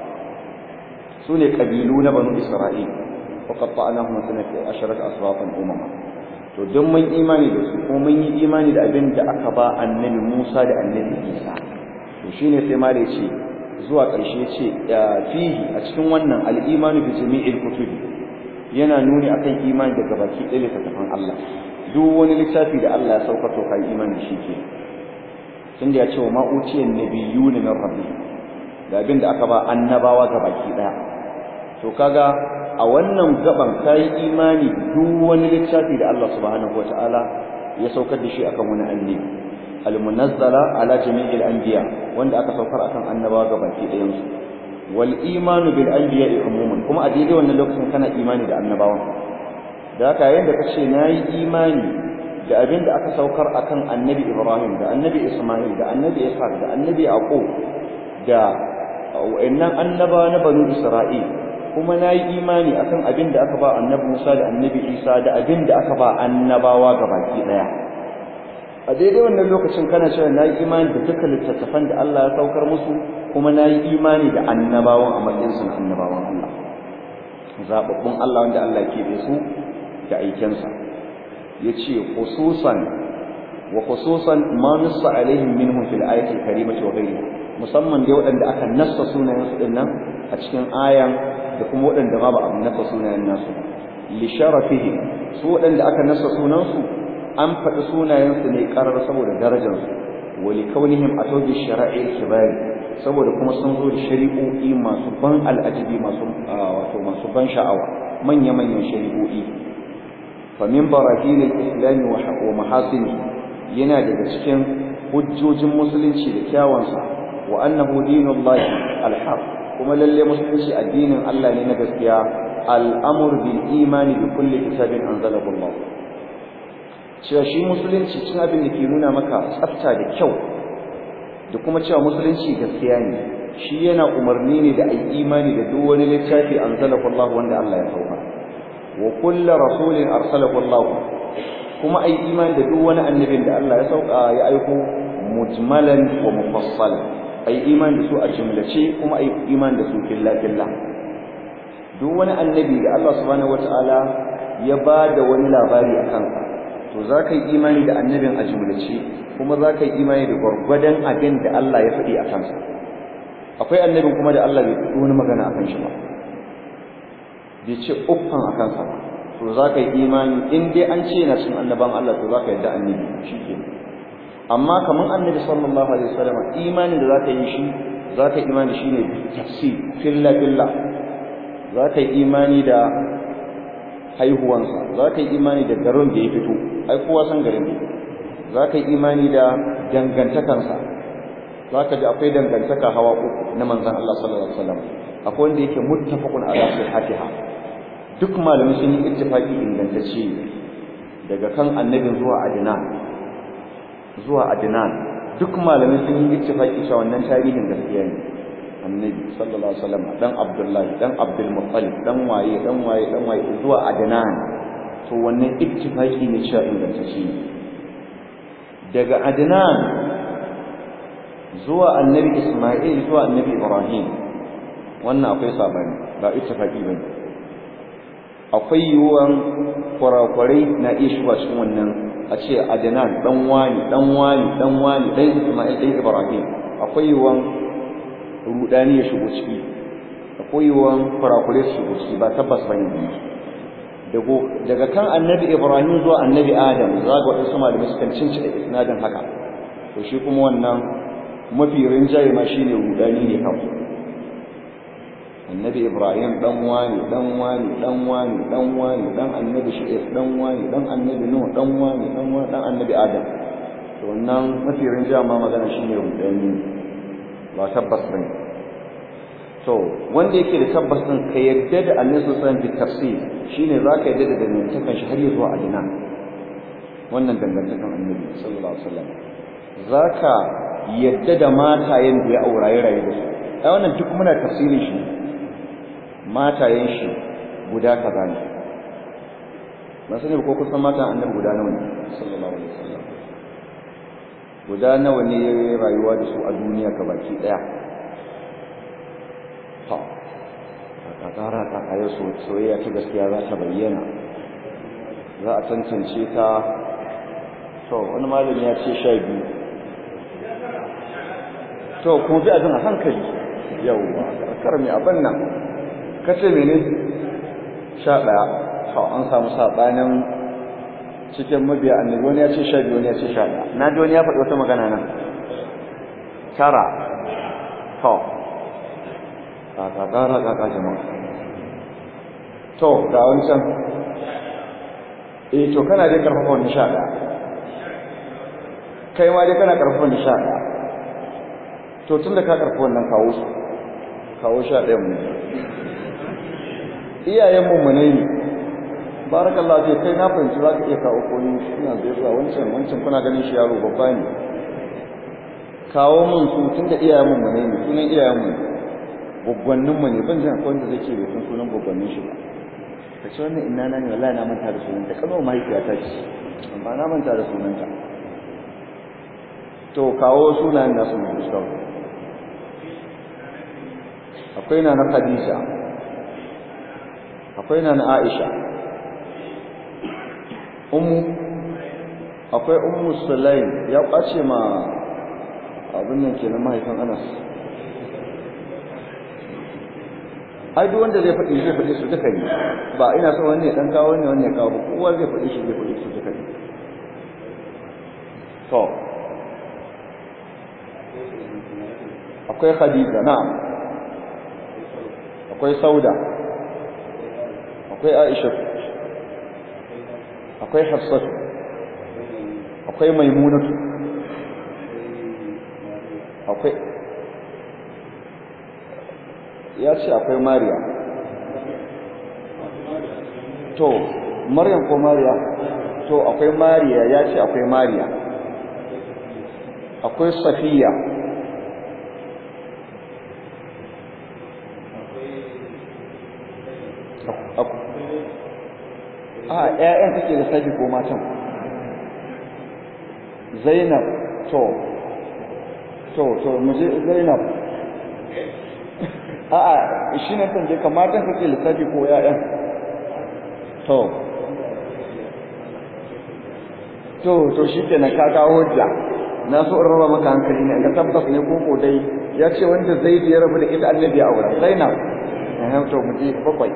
Speaker 1: sune kabilu na banu isra'il وقطعناهم سنة عشرة أصباطا أمما to don mun imani da su kuma mun yi imani da abin da aka ba annabi Musa da annabi Isa to shine sai ma da yace zuwa ƙarshe ce fihi a cikin wannan al-imanu bi jami'il kutubi yana nuni akan imani daga baki ɗaya littattafan Allah duk wani littafi da Allah ya saukar to kai imani shi ke tunda ya ce wa ma'uciyan nabiyuna min rabbi da abin da aka ba annabawa ga baki ɗaya to kaga a wannan gaban kai imani duk wani littafi da Allah subhanahu wataala ya saukar da shi akan wani annabi al-munazzala ala jami'il anbiya wanda aka saukar akan annabawa gabaki ɗayan su wal imanu bil anbiya umuman kuma a daidai wannan lokacin kana imani da annabawan da haka yayin da kace nayi imani da abin da aka saukar akan annabi Ibrahim da annabi Isma'il da annabi Ishaq da annabi Yaqub da wa'annan annaba na banu Isra'il kuma na yi imani akan abin da aka ba annabi Musa da annabi Isa da abin da aka ba annabawa gabaki daya a daidai wannan lokacin kana cewa na yi imani da dukkan littattafan da Allah ya saukar musu kuma na yi imani da annabawan a matsayin su annabawan Allah zababbun Allah wanda Allah ya keɓe su da aikensa yace khususan wa khususan ma nassa alaihim minhum fil ayati karimati wa ghayriha musamman dai waɗanda aka nassa sunayen su dinnan a cikin ayan da kuma waɗanda ma ba a nasa sunayen nasu li sharafihi su waɗanda aka nasa sunansu an faɗi sunayensu ne ƙarar saboda darajarsu wa li kaunihim atawbi shara'i kibari saboda kuma sun zo da shari'o'i masu ban al'ajibi masu wato masu ban sha'awa manya manyan shari'o'i fa min barahin al-islam wa mahasini yana daga cikin hujjojin musulunci da kyawansa wa annahu dinullahi al-haq kuma lalle musulunci addinin Allah ne na gaskiya al'amur bil imani bi kulli kitabin anzalahu Allah cewa shi musulunci cin abin da ke nuna maka tsafta da kyau da kuma cewa musulunci gaskiya ne shi yana umarni ne da ai imani da duk wani littafi anzalahu Allah wanda Allah ya sauka wa kullu rasulin arsalahu Allah kuma ai imani da duk wani annabin da Allah ya sauka ya aiko mujmalan wa mufassalan ai iman da su a jumlace kuma ai iman da su filla filla duk wani annabi da Allah subhanahu wataala ya ba da wani labari a kansa to za ka yi imani da annabin a jumlace kuma za ka yi imani da gwargwadon abin da Allah ya faɗi a kansa akwai annabin kuma da Allah bai faɗi wani magana a kan shi ba bai ce uffan a kansa ba to za ka yi imani in dai an ce na cikin annaban Allah to za ka yadda annabi shi ke amma kamar annabi sallallahu alaihi wasallam imanin da za ka yi shi za ka yi imani shi ne tafsir filla filla za ka yi imani da haihuwansa za ka yi imani da garin da ya fito ai kowa san garin da za ka yi imani da dangantakansa za ka ji akwai dangantaka hawa uku na manzan Allah sallallahu alaihi wasallam akwai wanda yake muttafaqun ala sihhatiha duk malamai sun yi ittifaqi ingantacce daga kan annabin zuwa adnan zuwa adnan duk malamai sun yi ittifaqi cewa wannan tarihin gaskiya ne annabi sallallahu alaihi wasallam dan abdullahi dan abdul muttalib dan waye dan waye dan waye zuwa adnan to wannan ittifaqi ne cewa ingantacce ne daga adnan zuwa annabi isma'il zuwa annabi ibrahim wannan akwai sabani ba ittifaqi bane akwai yiwuwan kwarakwarai na iya shiga cikin wannan a ce adnan dan wani dan wani dan wani dan isma'il dan ibrahim akwai yiwuwan rudani ya shigo ciki akwai yiwuwan kwarakwarai su shigo ciki ba tabbas bane dago daga kan annabi ibrahim zuwa annabi adam za ga wadansu malamai sukan cinci da isnadin haka to shi kuma wannan mafi rinjaye ma shine rudani ne kawai annabi ibrahim dan wani dan wani dan wani dan wani dan annabi shi'is dan wani dan annabi nuh dan wani dan wani dan annabi adam to wannan mafi rinjaye ma magana shine rudani ba tabbas bane to wanda yake da tabbas din ka yadda da annabi sallallahu alaihi wasallam tafsir shine zaka yadda da dangantakan shi har zuwa adina wannan dangantakan annabi sallallahu alaihi wasallam zaka yadda da matayen da ya auraye rayu da su ai wannan duk muna tafsirin shi matayen shi guda kaza ne ba sani ko kusan mata annabi guda nawa ne sallallahu alaihi wasallam guda nawa ne rayuwa da su a duniya baki daya to ka tsara ta ayo soyayya ta gaskiya za ta bayyana za a tantance ta to wani malami ya ce sha biyu to kuma bi abin a hankali yawwa kar mai abin nan kace mene sha ɗaya to an samu saɓanin cikin mabiya annabi wani ya ce sha biyu wani ya ce sha ɗaya na ji wani ya faɗi wata magana nan tara to kakakara kaka jama'a to ga wancan eh to kana dai karfafa wani sha ɗaya kai ma dai kana karfafa wani sha ɗaya to tun da ka karfafa wannan kawo su kawo sha ɗaya mu iyayen mummunai ne barakallahu sai kai na fahimci za ka iya kawo koyi suna da yasa wancan wancan kuna ganin shi yaro babba ne kawo mun su tun da iyayen mummunai ne sunan iyayen mu gwaggwannin mu ne ban jin akwai wanda zai ce bai san sunan gwaggwannin shi ba ka ce wannan ina na ne wallahi na manta da sunanta kamar mahaifiyata ce amma na manta da sunanta to kawo sunayen nasu mu fuskar akwai na na Khadija akwai na na Aisha ummu akwai ummu Sulaim ya kwace ma abin nan kenan mahaifin Anas ai duk wanda zai faɗi zai faɗi su duka ne ba ina so wanne dan kawo wanne wanne kawo ba kowa zai faɗi shi zai faɗi su duka ne to akwai Khadija na'am akwai Sauda akwai Aisha akwai Hafsatu akwai Maimunatu akwai ya ce akwai Mariya to Maryam ko Mariya to akwai Mariya ya ce akwai Mariya akwai Safiya a ƴaƴan kake da sabi ko matan Zainab to to to muje Zainab a a shine kan je kamatan kake lissafi ko ƴaƴan to to to shikenan ka kawo hujja na so in raba maka hankali ne ga tabbas ne ko dai ya ce wanda zai ya rabu da ita annabi a wurin zainab eh to mu je bakwai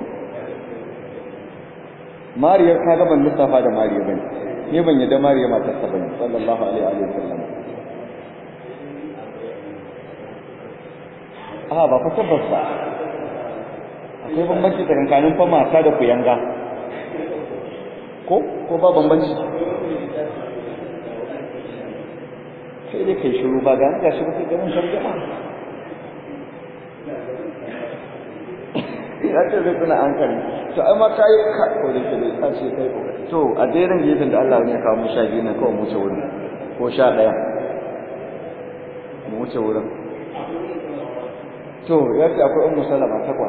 Speaker 1: mariya ka ga ban lissafa da mariya bane ni ban yadda mariya matar sa bane sallallahu alaihi wa sallam a ba fa tabbas ba akwai bambanci tsakanin fa mata da kuyanga ko ko ba bambanci sai dai kai shiru ba ga ga shi ba sai ganin tarjuma ya ce zai tuna an kan to ai ma kai ka ko da ke ka ce kai ko to a dairin gefen da Allah ya kawo mu sha biyu na kawai mu wuce wurin ko sha ɗaya mu wuce wurin to ya ce akwai ummu salama takwas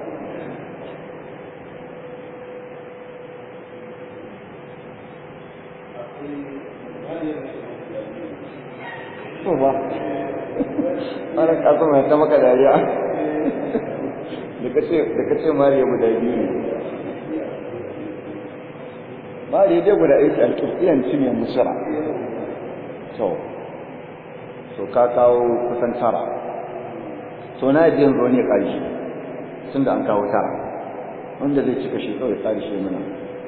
Speaker 1: to ba ana kasu mai ta maka dariya da kace mariya guda biyu ne mariya dai guda aiki alƙirƙiyan cinye musura to to ka kawo kusan tara to na yi yanzu ne ƙarshe tun da an kawo tara wanda zai cika shi kawai ƙarshe mana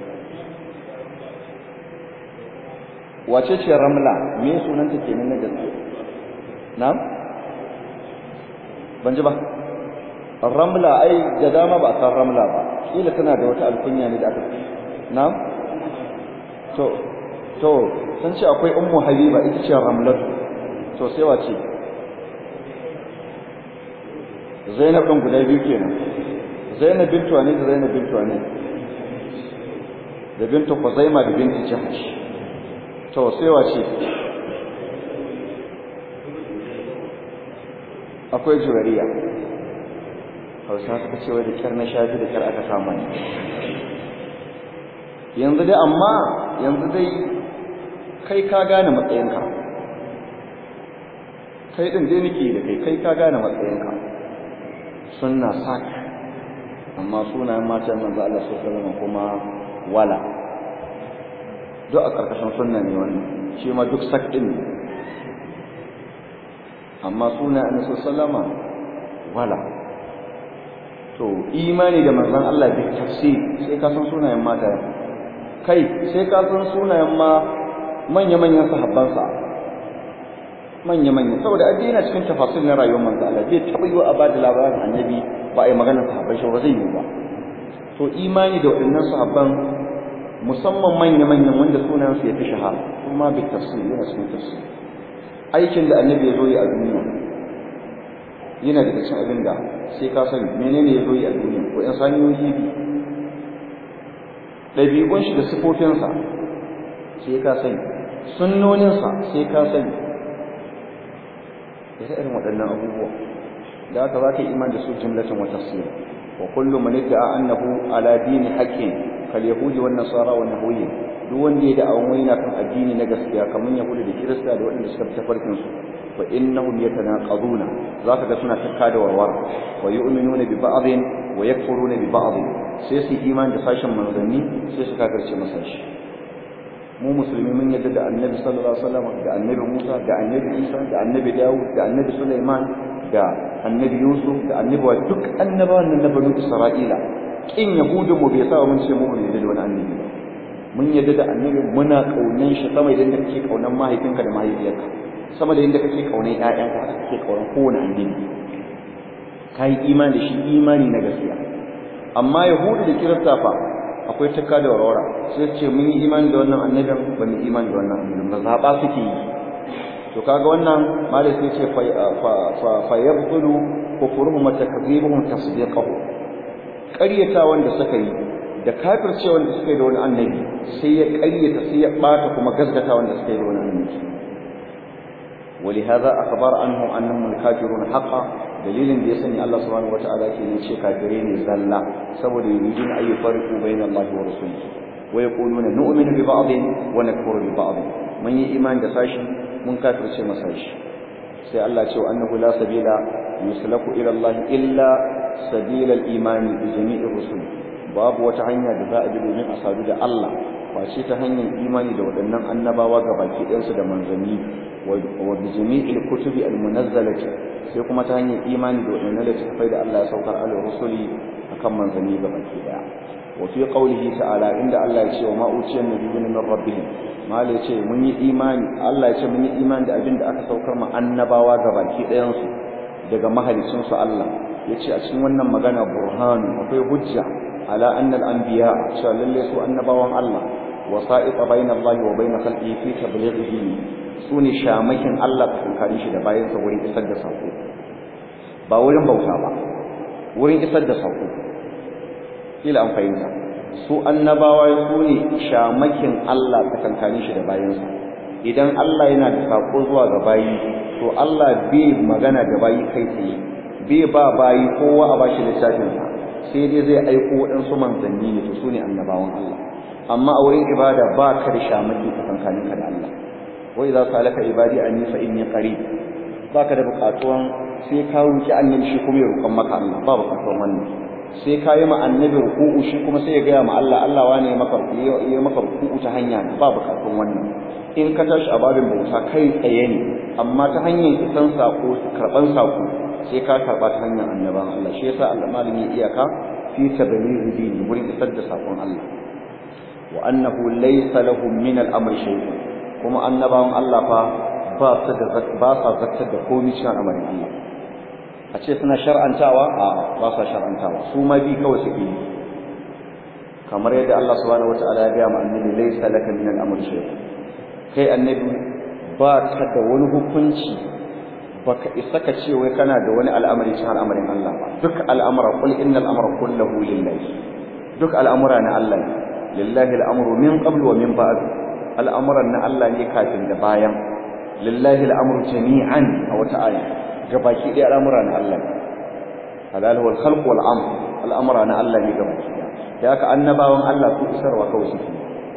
Speaker 1: wace ce ramla me sunanta kenan na gaske na'am ban ji ba ramla ai da dama ba san ramla ba kila tana da wata alkunya ne da aka na'am to to sun ce akwai ummu habiba ita ce ramlatu to sai wace zainab din guda biyu kenan zainab bintu ne da zainab bintu ne da bintu Khuzaima da bintu Jahsh to sai wace akwai jurariya hausa suka ce wai da kyar na shafi da kyar aka samu ne yanzu dai amma yanzu dai kai ka gane matsayinka kai din dai nake da kai kai ka gane matsayinka sunna sak amma sunayen matan manzo Allah sallallahu alaihi wasallam kuma wala duk a ƙarƙashin sunna ne wannan shi ma duk sak ɗin ne amma suna annabi sallama wala to imani da manzon Allah bi tafsir sai ka san sunayen mata kai sai ka san sunayen ma manya manyan sahabban sa manya manya saboda addini cikin tafasir na rayuwar manzon Allah bai taɓa yi wa abada labarin annabi ba a yi magana sahabbai shi ba zai yi ba to imani da waɗannan sahabban musamman manya-manyan wanda sunansu ya fi shahara kuma bi tafsir yana cikin tafsir aikin da annabi ya zo yi a duniya yana daga cikin abin da sai ka sani menene ya zo yi a duniya ko yan sanyoyi bi ɗabi'un shi da sifofinsa sai ka sani sunnoninsa sai ka sani da irin waɗannan abubuwa da haka za ka yi iman da su jumlatan wa tafsir wa kullu man idda'a annahu ala dini haqqin kal yahudi wan nasara wa nahwihim duk wanda ya da awon wani kan addini na gaskiya kamar yahudi da kirista da waɗanda suka fita farkin su fa innahum yatanaqaduna zaka ga suna takka da warwar wa yu'minuna bi ba'dhin wa yakfuruna bi ba'd sai su iman da sashen manzanni sai su kafirce masa shi mu musulmi mun yadda da annabi sallallahu alaihi wasallam da annabi Musa da annabi Isa da annabi Dawud da annabi Sulaiman da annabi Yusuf da annabi wa duk annabawan nan na banu Isra'ila kin yahudu mu bai sa mun ce mu mun yadda da wani annabi ba mun yadda da annabi muna kaunan shi sama idan da kake kaunan mahaifinka da mahaifiyarka sama da yadda kake kaunan ƴaƴanka haka kake kaunan kowane annabi kai imani da shi imani na gaskiya amma yahudu da kirista fa akwai takka da warwara sai ce mun yi imani da wannan annabin ba mu imani da wannan annabin ba zaba suke yi to kaga wannan malai sai ce fa fa yabtulu kufruhum wa takdhibuhum tasdiqahu ƙaryata wanda suka yi da kafirce wanda suka yi da wani annabi sai ya ƙaryata sai ya bata kuma gaskata wanda suka yi da wani annabi ولهذا أخبر عنهم أنهم الكافرون حقا dalilin da ya sani Allah subhanahu wataala ke ne ce kafirai ne zalla saboda yuridun ay yufarriqu bayna Allah wa rasulihi wa yaquluna nu'minu bi ba'dhin wa nakfuru bi ba'd mun yi imani da sashi mun kafirce masa shi sai Allah ce wa annahu la sabila yuslaku ila Allah illa sabila al-imani bi jami'ir rusul babu wata hanya da za a bi domin a sadu da Allah face ta hanyar imani da waɗannan annabawa ga baki ɗansu da manzanni wa bi jami'il kutubi al-munazzalati sai kuma ta hanyar imani da waɗannan littattafai da Allah ya saukar ala rusuli akan manzanni ga baki ɗaya wa fi qawlihi ta'ala inda Allah ya ce wa ma uciyan nabiyuna min rabbihim mal ya ce mun yi imani Allah ya ce mun yi imani da abin da aka saukar ma annabawa ga baki ɗayan su daga mahalicin su Allah ya ce a cikin wannan magana burhanu akwai hujja ala anna al-anbiya cewa lalle su annabawan Allah wasa'iq bayna Allah wa bayna khalqihi fi tabligh dini sune shamakin Allah tsakanin shi da bayan sa wurin isar da sako ba wurin bauta ba wurin isar da sako kila an fahimta su annabawa su ne shamakin Allah tsakanin shi da bayan sa idan Allah yana da sako zuwa ga bayi to Allah bai magana da bayi kai tsaye bai ba bayi kowa a bashi littafin sa sai dai zai aiko waɗansu manzanni ne to su ne annabawan Allah amma a wurin ibada ba ka da shamaki tsakankaninka da Allah wai za su alaka ibadi an yi fa inni qarib ba ka da buƙatuwan sai ka roki annabi shi kuma ya roƙon maka Allah ba buƙatuwan wannan sai ka yi ma annabi ruku'u shi kuma sai ya gaya ma Allah Allah wane ya maka ya maka ruku'u ta hanya ba buƙatuwan wannan in ka tashi a babin bauta kai tsaye ne amma ta hanyar isan sako karɓan sako sai ka karɓa ta hanyar annaban Allah shi yasa Allah malami iyaka fi tablighi dini wurin isar da sakon Allah wa annahu laysa lahum min al-amri shay'un kuma annabawan Allah fa ba su da ba sa zaktar da komai cikin al'amarin Allah a ce suna shar'antawa a ba sa shar'antawa su ma bi kawai suke yi kamar yadda Allah subhanahu wataala ya ga mu annabi laysa laka min al-amri shay'un kai annabi ba ka da wani hukunci baka isa ka ce wai kana da wani al'amari cikin al'amarin Allah ba duk al'amura qul innal amra kulluhu lillahi duk al'amura na Allah ne lillahi al'amru min qabl wa min ba'd al'amuran na Allah ne kafin da bayan lillahi al'amru jami'an a wata aya gabaki ɗaya al'amura na Allah ne halal wal khalq wal amr al'amura na Allah ne gabaki ɗaya da haka annabawan Allah su isarwa kawai suke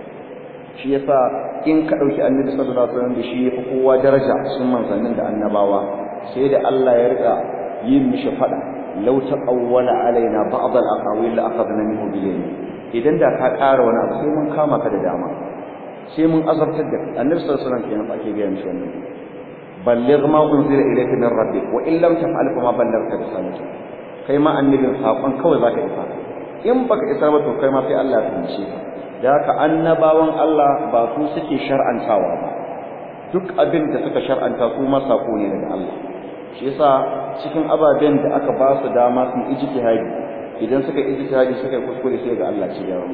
Speaker 1: shi yasa in ka dauki annabi sallallahu alaihi wasallam da shi yafi kowa daraja cikin manzannin da annabawa sai da Allah ya rika yin mishi fada law taqawwala alaina ba'd al-aqawil la akhadna minhu bil yamin idan da ka ƙara wani abu sai mun kama ka da dama sai mun azabtar da annabi sallallahu alaihi wasallam kenan ake ga mishi wannan balligh ma unzila ilayka min rabbik wa in lam taf'al fa ma ballaghta risalati kai ma annabin sakon kawai zaka isa in baka isar ba to kai ma sai Allah ya tunce ka da haka annabawan Allah ba su suke shar'antawa ba duk abin da suka shar'anta su ma sako ne daga Allah shi yasa cikin ababen da aka ba su dama su ijtihadi idan suka ijtihadi suka kuskure sai ga Allah ci gyaran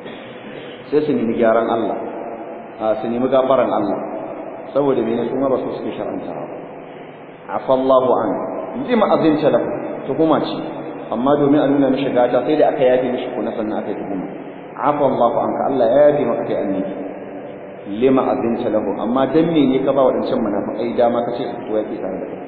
Speaker 1: sai su nemi gyaran Allah a su nemi gafaran Allah saboda mene su ma ba su suke shar'antawa afallahu an lima azinta lahu tuhuma ce amma domin a nuna mishi gata sai da aka yafe mishi ko na sannan aka yi tuhuma afa Allahu anka Allah ya yafe maka kai annabi lima azinta lahu amma dan me ne ka ba wadancan munafikai dama kace su fito yaki tare da kai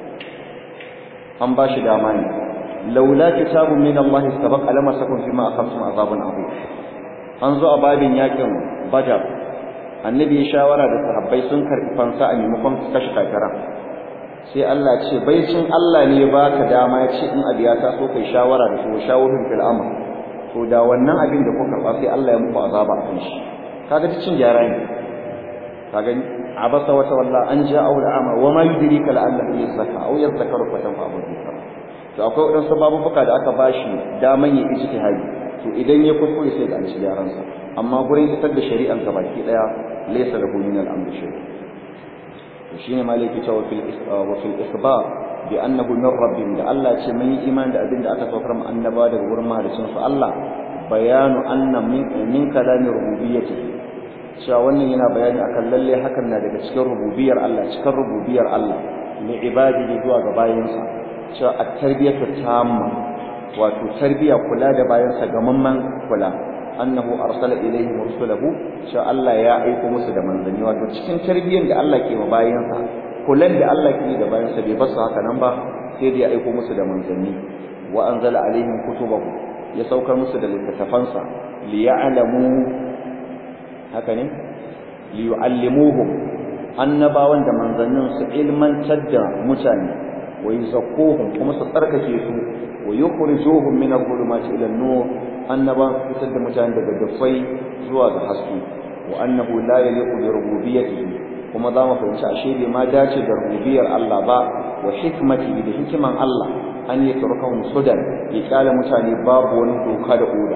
Speaker 1: an ba shi dama ne laula kitabun min Allah sabaqa lama sakun fi ma akhaftum azabun azim an zo a babin yakin badar annabi ya shawara da sahabbai sun karbi fansa a maimakon su kashe kafira sai Allah ce baicin Allah ne ya baka dama ya ce in abiya ta so kai shawara da su shawarin fil amr to da wannan abin da kuka karba sai Allah ya muku azaba a kan shi kaga cin gyara ne kaga abasa wa tawalla an ja'u al'ama wa ma yudrika la'allahu yazakka aw yadhakkaru fa tanfa'u dhikra to akwai wadansu babubuka da aka bashi daman ya ijtihadi to idan ya kuskure sai ga an ci gyaran sa amma gurin isar da shari'an ka baki daya laysa lahu min al-amr shay to shine malaki ta wa fil wa fil isbar bi annahu min rabbin da Allah ce mun yi iman da abin da aka saukar mu annaba daga wurin mahalicin su Allah bayanu anna min kalami rububiyyati cewa wannan yana bayani akan lalle hakan na daga cikin rububiyar Allah cikin rububiyar Allah li ibadihi zuwa ga bayinsa cewa at-tarbiyatu tamma wato tarbiya kula da bayansa gamamman kula annahu arsala ilaihim rusulahu cewa Allah ya aika musu da manzanni wato cikin tarbiyyar da Allah ke ma bayansa kulan da Allah ke da bayansa bai basu haka nan ba sai da ya aika musu da manzanni wa anzala alaihim kutubahu ya saukar musu da littattafansa liya'lamu haka ne liyu'allimuhum annabawan da manzannin su ilmantar da mutane wa yuzakkuhum kuma su tsarkake su wa yukhrijuhum min adh-dhulumati ila an-nur annabawan su fitar da mutane daga dafai zuwa ga haske wa annahu la yaliqu bi rububiyyatihi kuma za mu fahimci ashe bai ma dace da rububiyar Allah ba wa hikmati da hikiman Allah an yi turkan sudan ya kyale mutane babu wani doka da oda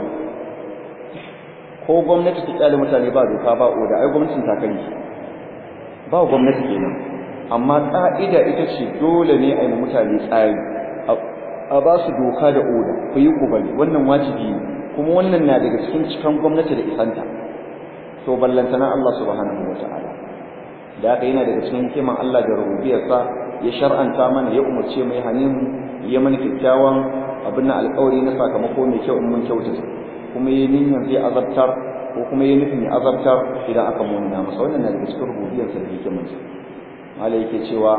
Speaker 1: ko gwamnati ta kyale mutane ba doka ba oda ai gwamnatin ta kai ba gwamnati kenan amma ka'ida ita ce dole ne a yi mutane tsari a ba su doka da oda ku yi kubali wannan wajibi ne kuma wannan na daga cikin cikan gwamnati da isanta to ballantana Allah subhanahu wataala da haka yana daga cikin hikiman Allah da rububiyarsa ya shar'anta mana ya umarce mai hanin ya mana kyakkyawan abin na alƙawari na sakamako mai kyau in mun kyautata kuma ya niyyar zai azabtar ko kuma ya nufin ya azabtar idan aka munana masa wannan na daga cikin rububiyarsa da hikimarsa malai yake cewa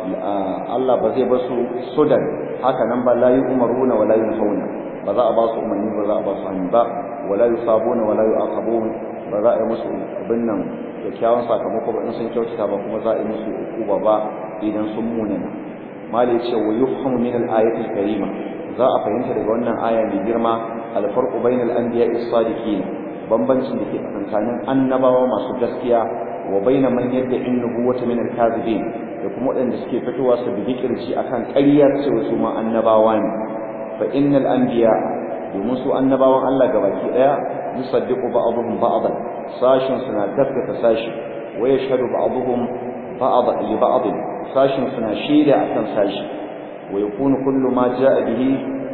Speaker 1: Allah ba zai bar su sudan haka nan ba la yu'maruna wa la yunhauna ba za a ba su umarni ba za a ba su hannu ba wala yusabuna wala yu'aqabun ba za a yi musu abin nan kyakkyawan sakamako ba in sun kyautata ba kuma za a yi musu hukuma ba idan sun munana malai ce wa yufhamu min al-ayati al-karima za a fahimta daga wannan aya mai girma al-farqu bainal anbiya'i as-sadiqin bambancin da ke tsakanin annabawa masu gaskiya wa baina man yadda in nubuwata min al-kadhibin da kuma waɗanda suke fitowa su bi kirji akan ƙaryar cewa su ma annabawa ne fa innal anbiya domin su annabawan Allah gabaki daya yusaddiqu ba'dhum ba'dan sashin suna gaskata sashi wa yashhadu ba'dhum ba'd li ba'd sashin suna shaida akan sashi wa yakunu kullu ma ja'a bihi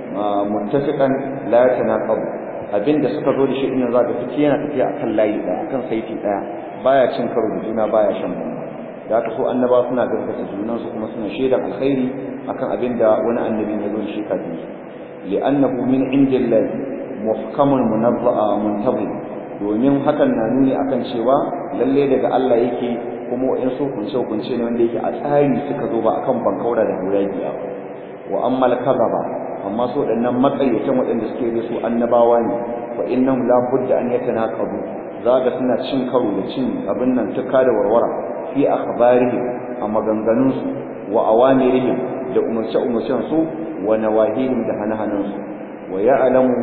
Speaker 1: muttafiqan la yatanaqab abinda suka zo da shi din zaka fice yana tafiya akan layi daya akan saiti daya baya cin karo da juna baya shan bamba da haka so annaba suna gaskata junan su kuma suna shaidar alkhairi akan abinda wani annabi ya zo da shi kafin su li'annahu min indillahi muhkamun munazza'a muntazim domin hakan na nuni akan cewa lalle daga Allah yake kuma in so kunce kunce ne wanda yake a tsari suka zo ba akan bankaura da hurajiya wa amma al-kadhaba amma so dannan makayyatan waɗanda suke da su annabawa ne fa innahum la budda an yatanaqabu zaga suna cin karo da cin abin nan tuka da warwara fi akhbarihim a maganganunsu wa awamirihim da umarce-umarcen su wa nawahihim da hanahanan su wa ya'lamu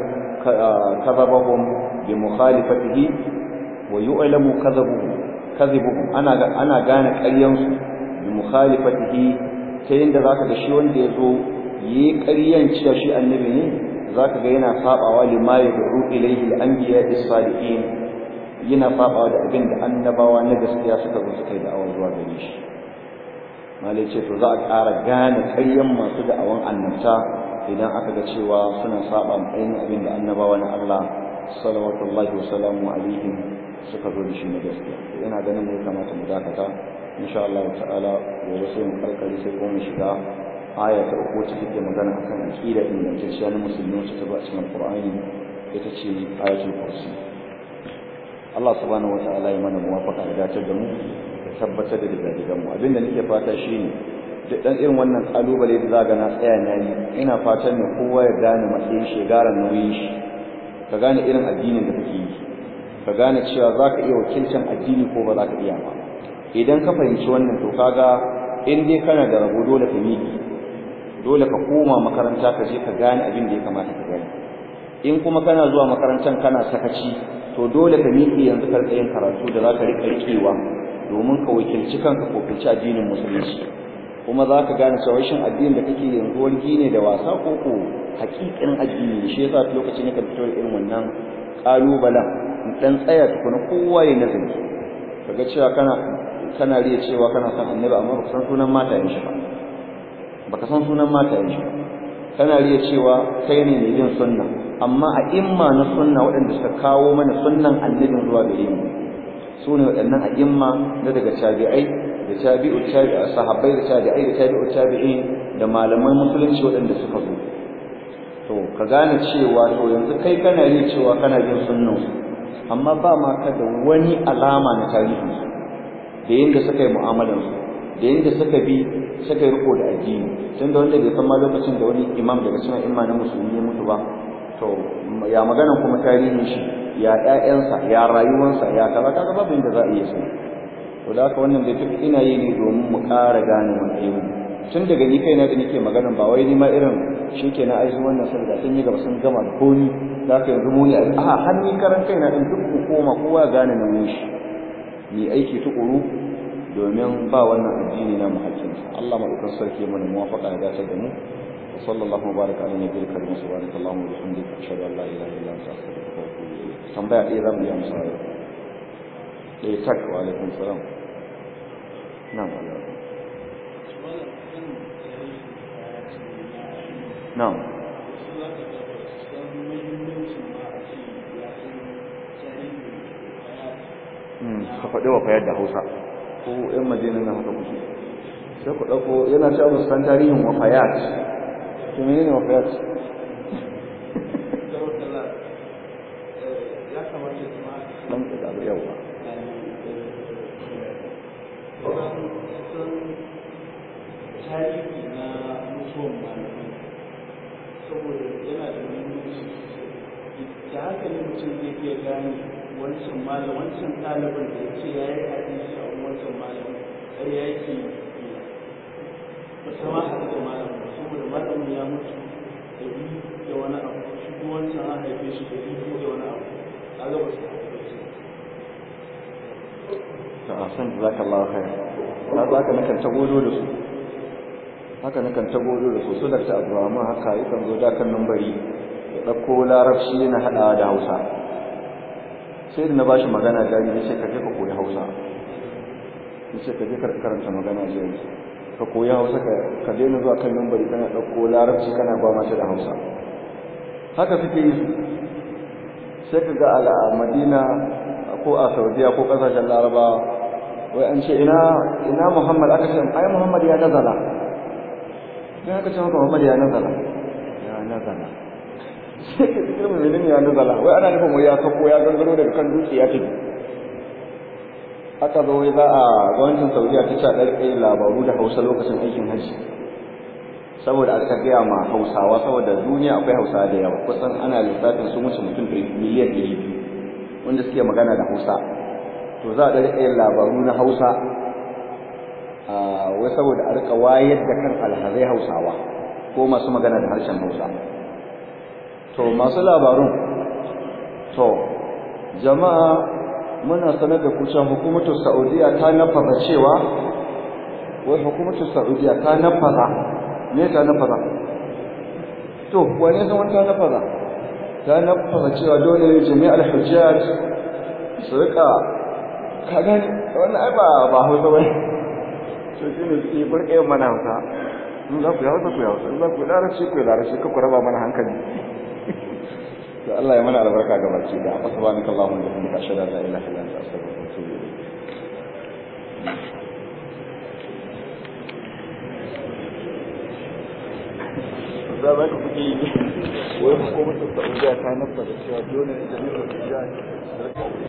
Speaker 1: kadhabahum bi mukhalifatihi wa yu'lamu kadhabuhum kadhibuhum ana ana gane ƙaryan su bi mukhalifatihi ta yanda zaka ga shi wanda yazo yi ƙaryan cewa shi annabi ne zaka ga yana sabawa lima yad'u ilayhi al-anbiya as-salihin yana sabawa da abin da annabawa na gaskiya suka zo suka yi da'awa zuwa gare shi malai ce to za a ƙara gane ƙaryan masu da'awan annabta idan aka ga cewa suna saba ainihin abin da annabawa na Allah salawatullahi wa salamu alaihim suka zo da shi na gaskiya ina ganin ne kamata mu dakata insha Allah ta'ala gobe sai mu karkare sai kuma mu shiga aya ta uku ta take magana akan aqida ingantacciya na musulmi wacce ta zo a cikin Qur'ani ita ce ayatul kursi Allah subhanahu wata'ala ya mana muwafaqa da dace da mu da tabbatar da digadigan mu abinda nake fata shine duk dan irin wannan kalubale da zaga na tsaya na yi ina fatan ne kowa ya gane matsayin shi garan nauyin shi ka gane irin addinin da kake yi ka gane cewa zaka iya wakilcin addini ko ba zaka iya ba idan ka fahimci wannan to kaga in dai kana da rabo dole ka miki dole ka koma makaranta ka je ka gane abin da ya kamata ka gane in kuma kana zuwa makarantar kana sakaci to dole ka miƙe yanzu ka yin karatu da za ka riƙa riƙewa domin ka wakilci kanka ko wakilci addinin musulunci kuma za ka gane cewa shin addinin da kake yanzu wargi ne da wasa ko ko haƙiƙin addini ne shi yasa lokacin ne ka fito da irin wannan ƙalubalen in ɗan tsaya tukuna kowa ya nazari kaga cewa kana kana riya cewa kana son annabi amma baka san sunan matayen shi ba baka san sunan matayen shi ba kana riya cewa kai ne mai bin sunna amma a imma na sunna waɗanda suka kawo mana sunnan annabin zuwa gare mu su ne waɗannan a imma na daga tabi'ai da tabi'u tabi'a sahabbai da tabi'ai da tabi'u tabi'in da malaman musulunci waɗanda suka zo to ka gane cewa to yanzu kai kana riya cewa kana bin sunnan amma ba ma ka da wani alama na tarihin su da yadda suka yi mu'amalansu da yadda suka bi suka yi riko da addini tun da wanda bai san ma lokacin da wani imam daga cikin imma na musulmi ya mutu ba to ya magana kuma tarihin shi ya ƴaƴansa ya rayuwarsa ya kaza kaga babu inda za a iya sani to da haka wannan bai duk ina yi ne domin mu ƙara gane matsayin tun daga ni kaina da nake magana ba wai ni ma irin shikenan ai su wannan sun sun yi gaba sun gama da komi za ka yanzu mu ne a har ni karan kaina din duk ku koma kowa gane nauyin shi mu aiki tukuru domin ba wannan addini na muhakkinsa Allah madaukakin sarki mana muwafaqa ya dace da mu sallallahu mubaraka ala nabiyil karim subhanaka allahumma wa bihamdika ashhadu an la ilaha illa anta astaghfiruka wa atubu ilayk tambaya ɗaya zamu yi amsa ɗaya tak wa alaikum salam na'am alaikum na'am ka faɗi wa fayar da hausa ko ‘yan madina na haka kuke sai ku ɗauko yana ce abu san tarihin wafayat to mene ne wafayat ɗan ka zaɓi yau ba
Speaker 2: tarihi na mutuwan malamai saboda yana da muhimmanci da haka ne mutum zai iya gane wancan malam wancan ɗaliban da ya ce ya yi hadisi a wancan malam har ya yake ba ta ma haɗu da malam ba saboda malamin ya mutu da biyu da wani abu shi kuma wancan an haife shi da biyu da wani abu a ga ba su haɗu da shi
Speaker 1: ta asan jazakallahu khair ta za ka nakan ta godo da su haka nakan ta godo da su su dakta abdurrahman haka yakan zo da kan nambari ya ɗauko larabci yana haɗawa da hausa sai da na bashi magana jari ya ce ka je ka koyi hausa ya ce ka je ka karanta magana jari ka koyi hausa ka daina zuwa kan nambari kana ɗauko larabci kana ba mata da hausa haka suke yi sai ka ga a madina ko a saudiya ko ƙasashen larabawa wai an ce ina ina muhammad aka ce ai muhammad ya nazala sai aka ce maka muhammad ya nazala ya nazala sai ka cikin mai ya nazala wai ana nufin wai ya sako ya gangaro daga kan dutse ya tafi aka zo wai za a gwamnatin saudiya ta ce ɗarɗe labaru da hausa lokacin aikin hajji saboda aka gaya ma hausawa saboda duniya akwai hausawa da yawa kusan ana lissafin sun wuce mutum miliyan ɗari biyu wanda suke magana da hausa to za a ɗarɗe labaru na hausa wai saboda a rika wayar da kan alhazai hausawa ko masu magana da harshen hausa to masu labarun to jama'a muna sanar da kucin hukumatu saudiya ta nafaza cewa wai hukumatu saudiya ta nafaza me ta nafaza to wane san wani ta nafaza ta nafaza cewa dole ne jami'ar hujjaj su rika ka gani wannan ai ba ba hausa bane to shine suke burke mana hausa in za ku yi hausa ku yi hausa in za ku yi larabci ku yi larabci ka ku raba mana hankali to Allah ya mana albarka ga baki da subhanaka allahumma wa bihamdika ashhadu an la ilaha illa anta astaghfiruka wa atubu ilayk za ba ka kuke yi wai hukumar saudiya ta nasa da cewa dole ne jami'ar